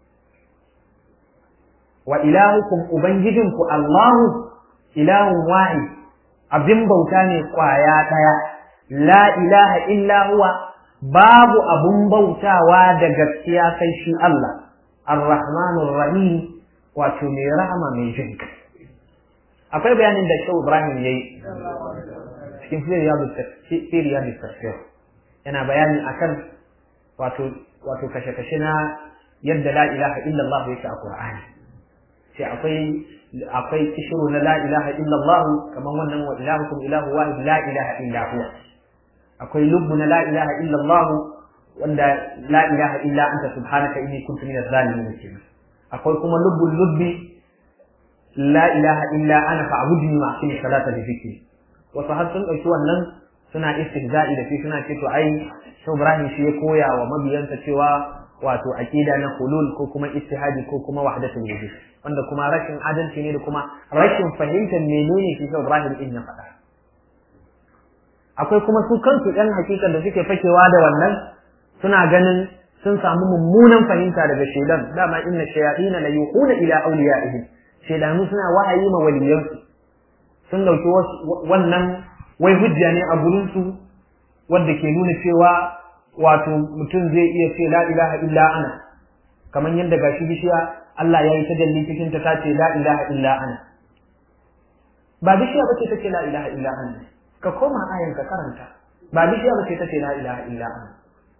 wa ilahukum ubangijinku Allahu ilahun wahid abin bauta ne kwaya daya la ilaha illa huwa babu abun bautawa da gaskiya sai shi Allah ar-rahmanur rahim wato mai rahama mai jin akwai bayanin da Shehu Ibrahim yayi cikin firiyar da tafsir yana bayani akan wato wato kashe-kashe na yadda la ilaha illallah yake a Qur'ani sai akwai akwai kishiru na la ilaha illallah kamar wannan wa ilahukum ilahu wahid la ilaha illa huwa akwai lubbu na la ilaha illallah wanda la ilaha illa anta subhanaka inni kuntu minaz zalimin kenan akwai kuma lubbul lubbi la ilaha illa ana fa'budni ma aqimi salata li dhikri wasu har sun dauki wannan suna istihza'i da shi suna ce to ai Shehu Ibrahim shi ya koya wa mabiyansa cewa wato aqida na hulul ko kuma ittihadi ko kuma wahdatul wujud wanda kuma rashin adalci ne da kuma rashin fahimtar menene shi Shehu Ibrahim din ya faɗa akwai kuma su kansu ɗan hakikan da suke fakewa da wannan suna ganin sun samu mummunan fahimta daga shaidan dama inna shayatin la yuquna ila awliyaihim shaidanu suna wahayi ma waliyansu sun dauki wannan wai hujja ne a gurin su wanda ke nuna cewa wato mutum zai iya ce la ilaha illa ana kamar yadda gashi bishiya Allah ya yi tajalli cikin ta tace la ilaha illa ana ba bishiya bace take la ilaha illa ana ka koma ayan ka karanta ba bishiya bace take la ilaha illa ana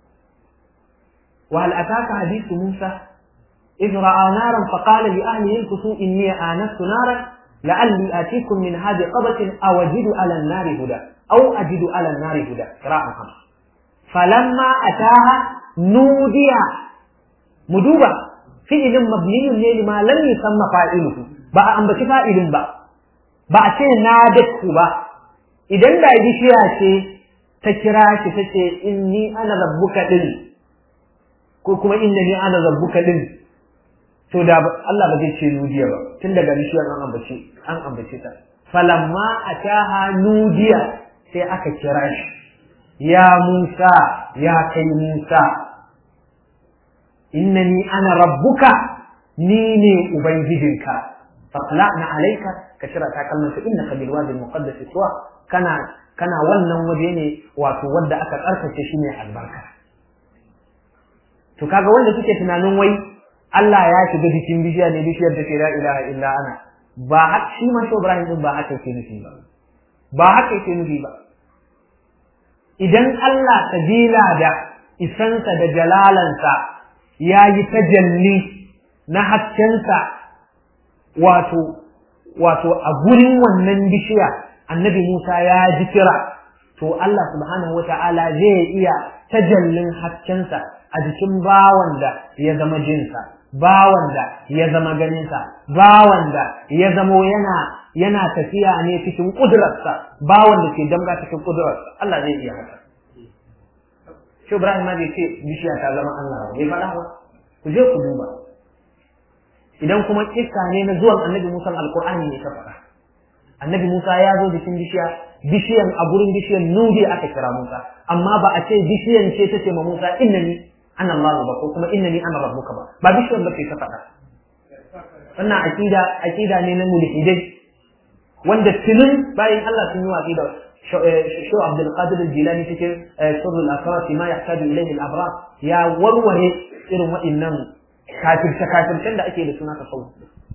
وهل أتاك حديث موسى إذ رأى نارا فقال لأهله انكسوا إني آنست نارا لعلي آتيكم من هذه قبة أو أجد على النار هدى أو أجد على النار هدى قراءة خمس فلما أتاها نودي مدوبة فعل مبني لما لم يسمى فاعله بقى أن بك فاعل بقى بقى شيء نادته بقى إذا لا يجي شيء تكراش تشي إني أنا ربك دل ko kuma inda ni ana zabbuka din to da Allah ba zai ce nudiya ba tun daga bishiyar an ambace an ambace ta falamma ataha nudiya sai aka kira shi ya Musa ya kai Musa innani ana rabbuka ni ne ubangijinka faqla'na alayka ka shira ta kallon su innaka bil wadi al muqaddas tuwa kana kana wannan waje ne wato wanda aka tsarkake shi ne albarka to kaga wanda suke tunanin wai Allah ya shiga jikin bishiya ne bishiyar da ke la ilaha illa ana ba haka shi ma shi Ibrahim din ba haka yake nufi ba ba haka yake nufi ba idan Allah sabila da isansa da jalalansa ya yi tajalli na haskensa wato wato a gurin wannan bishiya annabi Musa ya ji kira to Allah subhanahu wata'ala zai iya tajallin haskensa a jikin bawan da ya zama jinsa bawan da ya zama ganinsa bawan da ya zamo yana yana tafiya ne cikin kudurarsa bawan da ke damga cikin kudurarsa Allah zai iya haka shi Ibrahim ma bai ce bishiya ta zama Allah ba bai faɗa ba ku je ku duba idan kuma kissa ne na zuwan annabi Musa alqur'ani ne ka faɗa annabi Musa ya zo jikin bishiya bishiyan a gurin bishiyan nudi aka kira Musa amma ba a ce bishiyan ce ta ce ma Musa innani ana Allah ba ko kuma innani ana rabbuka ba ba bishiyan ba ce ta faɗa wannan aqida aqida ne na mulhidai wanda tunin bayan Allah sun yi watsi da Shu Abdul Qadir Jilani cikin Sirrul Asrar ma yahtaju ilayhi al-abrar ya warware irin waɗannan kafirce kafircen da ake da suna tasawuf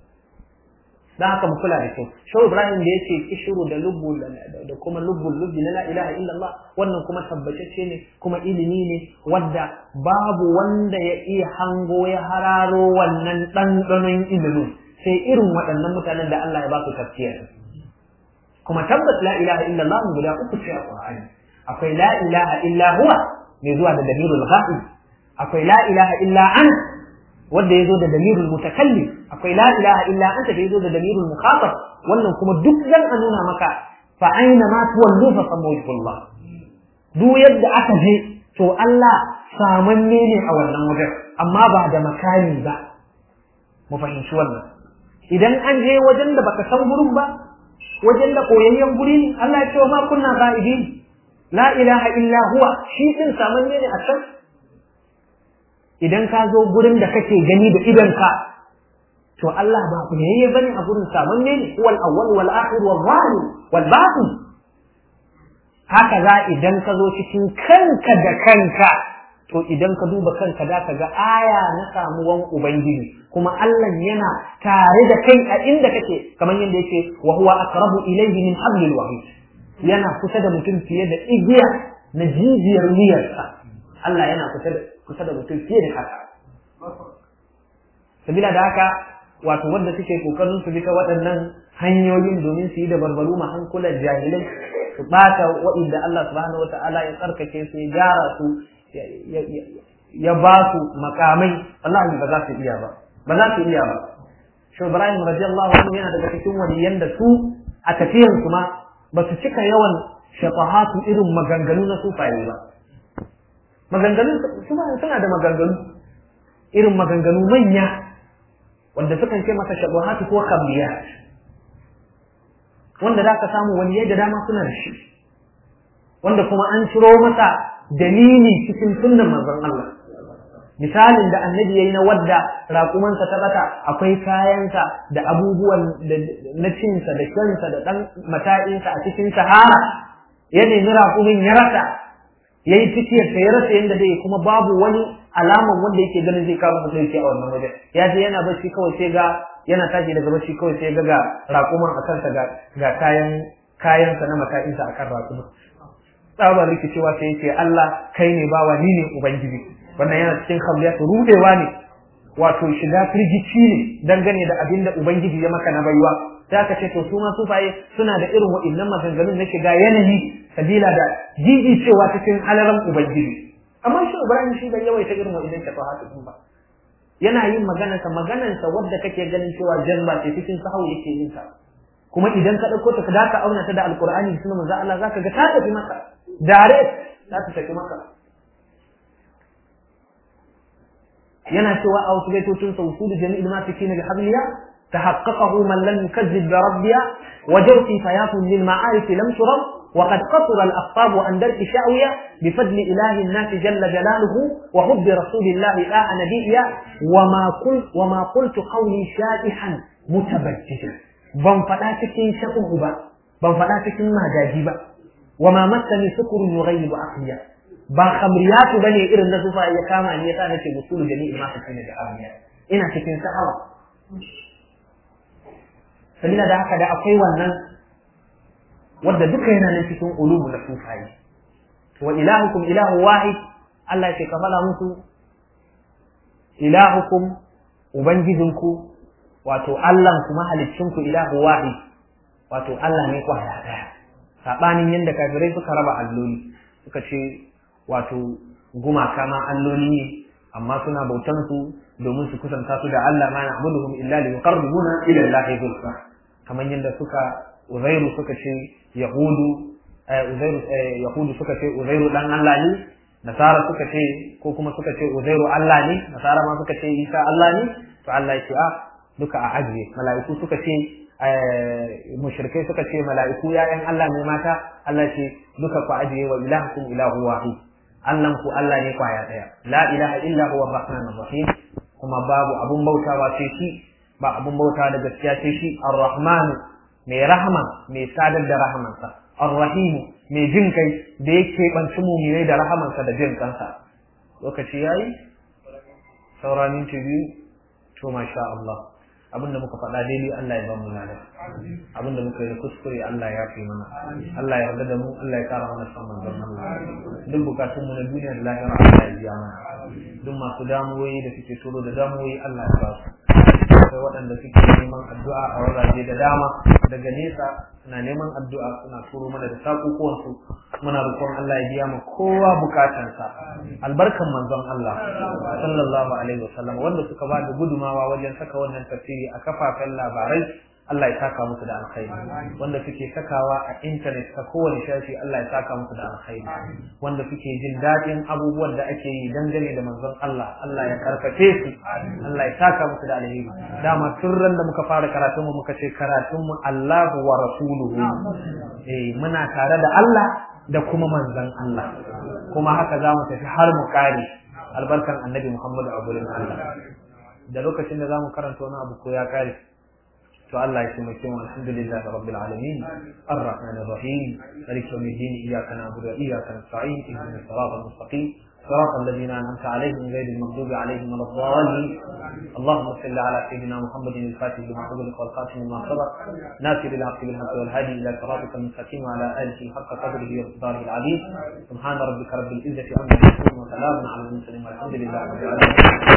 dan haka mu kula da kyau Shehu Ibrahim da yake kishiru da lubbu da kuma lubbul lubbi na la ilaha illallah wannan kuma tabbatacce ne kuma ilimi ne wadda babu wanda ya iya hango ya hararo wannan ɗanɗanon ilimin sai irin waɗannan mutanen da Allah ya ba su tafsir kuma tabbas la ilaha illallah guda uku ce a Qur'ani akwai la ilaha illa huwa mai zuwa da damirul ghaib akwai la ilaha illa ana wanda yazo da damirul mutakallim akwai la ilaha illa anta da yazo da damirul mukhatab wannan kuma duk zan a nuna maka fa aina ma tuwallu fa samawjullah duk yadda aka je to Allah samanne ne a wannan wajen amma ba da makani ba mu fahimci wannan idan an je wajen da baka san gurin ba wajen da koyayyen guri ne Allah ya ce wa ma kunna ghaibin la ilaha illa huwa shi din samanne ne a can idan ka zo gurin da kake gani da idonka to Allah ba ku ne bane a gurin saman ne wal awwal wal akhir wal zahir wal batin haka za idan ka zo cikin kanka da kanka to idan ka duba kanka za ka ga aya na samuwan ubangiji kuma Allah yana tare da kai a inda kake kamar yadda yake wa huwa aqrabu ilayhi min hablil wahid yana kusa da mutum fiye da igiya na jijiyar wuyarsa Allah yana kusa da kusa da mutum fiye da haka sabila da haka wato wanda suke kokarin su bi ta waɗannan hanyoyin domin su yi da barbaru ma hankulan jahilai su ɓata wa'inda Allah subhanahu wa ta'ala ya tsarkake su ya gyara su ya ba su makamai wallahi ba za su iya ba ba za su iya ba shi Ibrahim radiyallahu anhu yana daga cikin waliyan da su a tafiyan su ma ba su cika yawan shafahatu irin maganganu na sufaye ba maganganun su suna da maganganu irin maganganu manya wanda sukan ce masa shafahatu ko khamriyat wanda za ka samu waliyai da dama suna da shi wanda kuma an ciro masa dalili cikin sunnan manzon Allah misalin da annabi yayi na wadda raƙumansa ta bata akwai kayansa da abubuwan na cinsa da shansa da dan mata'insa a cikin sahara ya nemi raƙumin ya rasa yayi cikiyar ta ya rasa yanda zai kuma babu wani alaman wanda yake ganin zai kawo mutum a wannan waje ya je yana bacci kawai sai ga yana tashi daga bacci kawai sai ga ga raƙuman a kansa ga ga kayan kayansa na mata'insa akan raƙuman tsabar rikicewa sai yake Allah kai ne bawa ni ne ubangiji wannan yana cikin khamliyat rudewa ne wato shiga firgici ne dangane da abin da ubangiji ya maka na baiwa sai aka ce to su ma sufaye suna da irin wa'annan maganganun na shiga yanayi sabila da jiji cewa cikin halaran ubangiji amma shi Ibrahim shi bai yawaita irin wa'annan shafahatu din ba yana yin maganarsa maganarsa wadda kake ganin cewa jazba ce cikin sahau yake yin ta kuma idan ka ɗauko ta ka ka auna ta da alkur'ani da sunan manzo Allah zaka ga ta tafi maka direct za ta tafi maka yana cewa a wasu baitocin sa usulu jami'il ma fi bi habliya tahaqqaqahu man lam yukazzib bi rabbiya wa jawfi fayatun lil ma'arif lam turab وقد قصر الأخطاب عن درك شاوية بفضل إله الناس جل جلاله وحب رسول الله لا نبيا وما قلت وما قلت قولي شائحا متبججا ban faɗa cikin shaƙuhu ba ban faɗa cikin magaji ba wa ma masani sukurun yughayyibu aqliya ba khamriyatu bane irin na zufa ya kama ni yasa nake musulu jami'i ma cikin da aqliya ina cikin sa'awa sabila da haka da akwai wannan wanda duka yana nan cikin ulumu na sufaye wa ilahukum ilahu wahid Allah ya ce ka fala musu ilahukum ubangijinku wato Allah kuma ku ilahu wahid wato Allah ne kwaya daya sabanin yanda kafirai suka raba alloli suka ce wato gumaka ma alloli ne amma suna bautan su domin su kusanta su da Allah ma na'buduhum illa li yuqarribuna ila Allah zulfa kamar yanda suka Uzairu suka ce Yahudu Uzairu Yahudu suka ce Uzairu dan Allah ne Nasara suka ce ko kuma suka ce Uzairu Allah ne Nasara ma suka ce Isa Allah ne to Allah ya ce a duka a ajiye mala'iku suka ce mushrikai suka ce mala'iku ya'yan Allah ne mata Allah ce duka ku ajiye wa ilahukum ilahu wahid Allah ku Allah ne kwaya daya la ilaha illa huwa ar-rahmanur rahim kuma babu abun bautawa sai shi ba abun bautawa da gaskiya sai shi ar-rahman mai rahama mai sadar da rahamansa ar-rahim mai jin kai da yake banci mu'minai da rahamansa da jin kansa lokaci yayi saura minti biyu to masha Allah abinda muka faɗa daidai Allah ya ba mu lada abinda muka yi kuskure Allah ya fi mana Allah ya yarda da mu Allah ya kara mana samun don Allah duk bukatun mu na duniya da lahira Allah ya biya mana duk masu damuwoyi da suke turo da damuwoyi Allah ya ba su akwai waɗanda suke neman addu'a a wurare da dama daga nesa suna neman addu'a suna turo mana da sakukuwansu muna roƙon Allah ya biya mu kowa bukatansa albarkan manzon Allah sallallahu alaihi wasallam wanda suka ba da gudumawa wajen saka wannan tafsiri a kafafen labarai Allah ya saka musu da alkhairi wanda suke sakawa a intanet ta kowane shafi Allah ya saka musu da alkhairi wanda suke jin daɗin abubuwan da ake yi dangane da manzon Allah Allah ya karfafe su Allah ya saka musu da alheri dama tun ran da muka fara karatun mu muka ce karatun mu Allahu wa rasuluhu eh muna tare da Allah da kuma manzon Allah kuma haka za mu tafi har mu kare albarkan annabi Muhammadu a gurin Allah da lokacin da zamu karanta wani abu ko ya kare to Allah ya taimake mu alhamdulillahi rabbil alamin arrahmanir rahim malik yawmiddin iyyaka na'budu wa iyyaka nasta'in ihdinas siratal mustaqim صراط الذين أنعمت عليهم غير المغضوب عليهم ولا الضالين اللهم صل على سيدنا محمد الفاتح لما أغلق والخاتم لما سبق ناصر الحق بالحق والهادي إلى صراطك المستقيم وعلى آله حق قدره ومقداره العظيم سبحان ربك رب العزة عما يصفون وسلام على المرسلين والحمد لله رب العالمين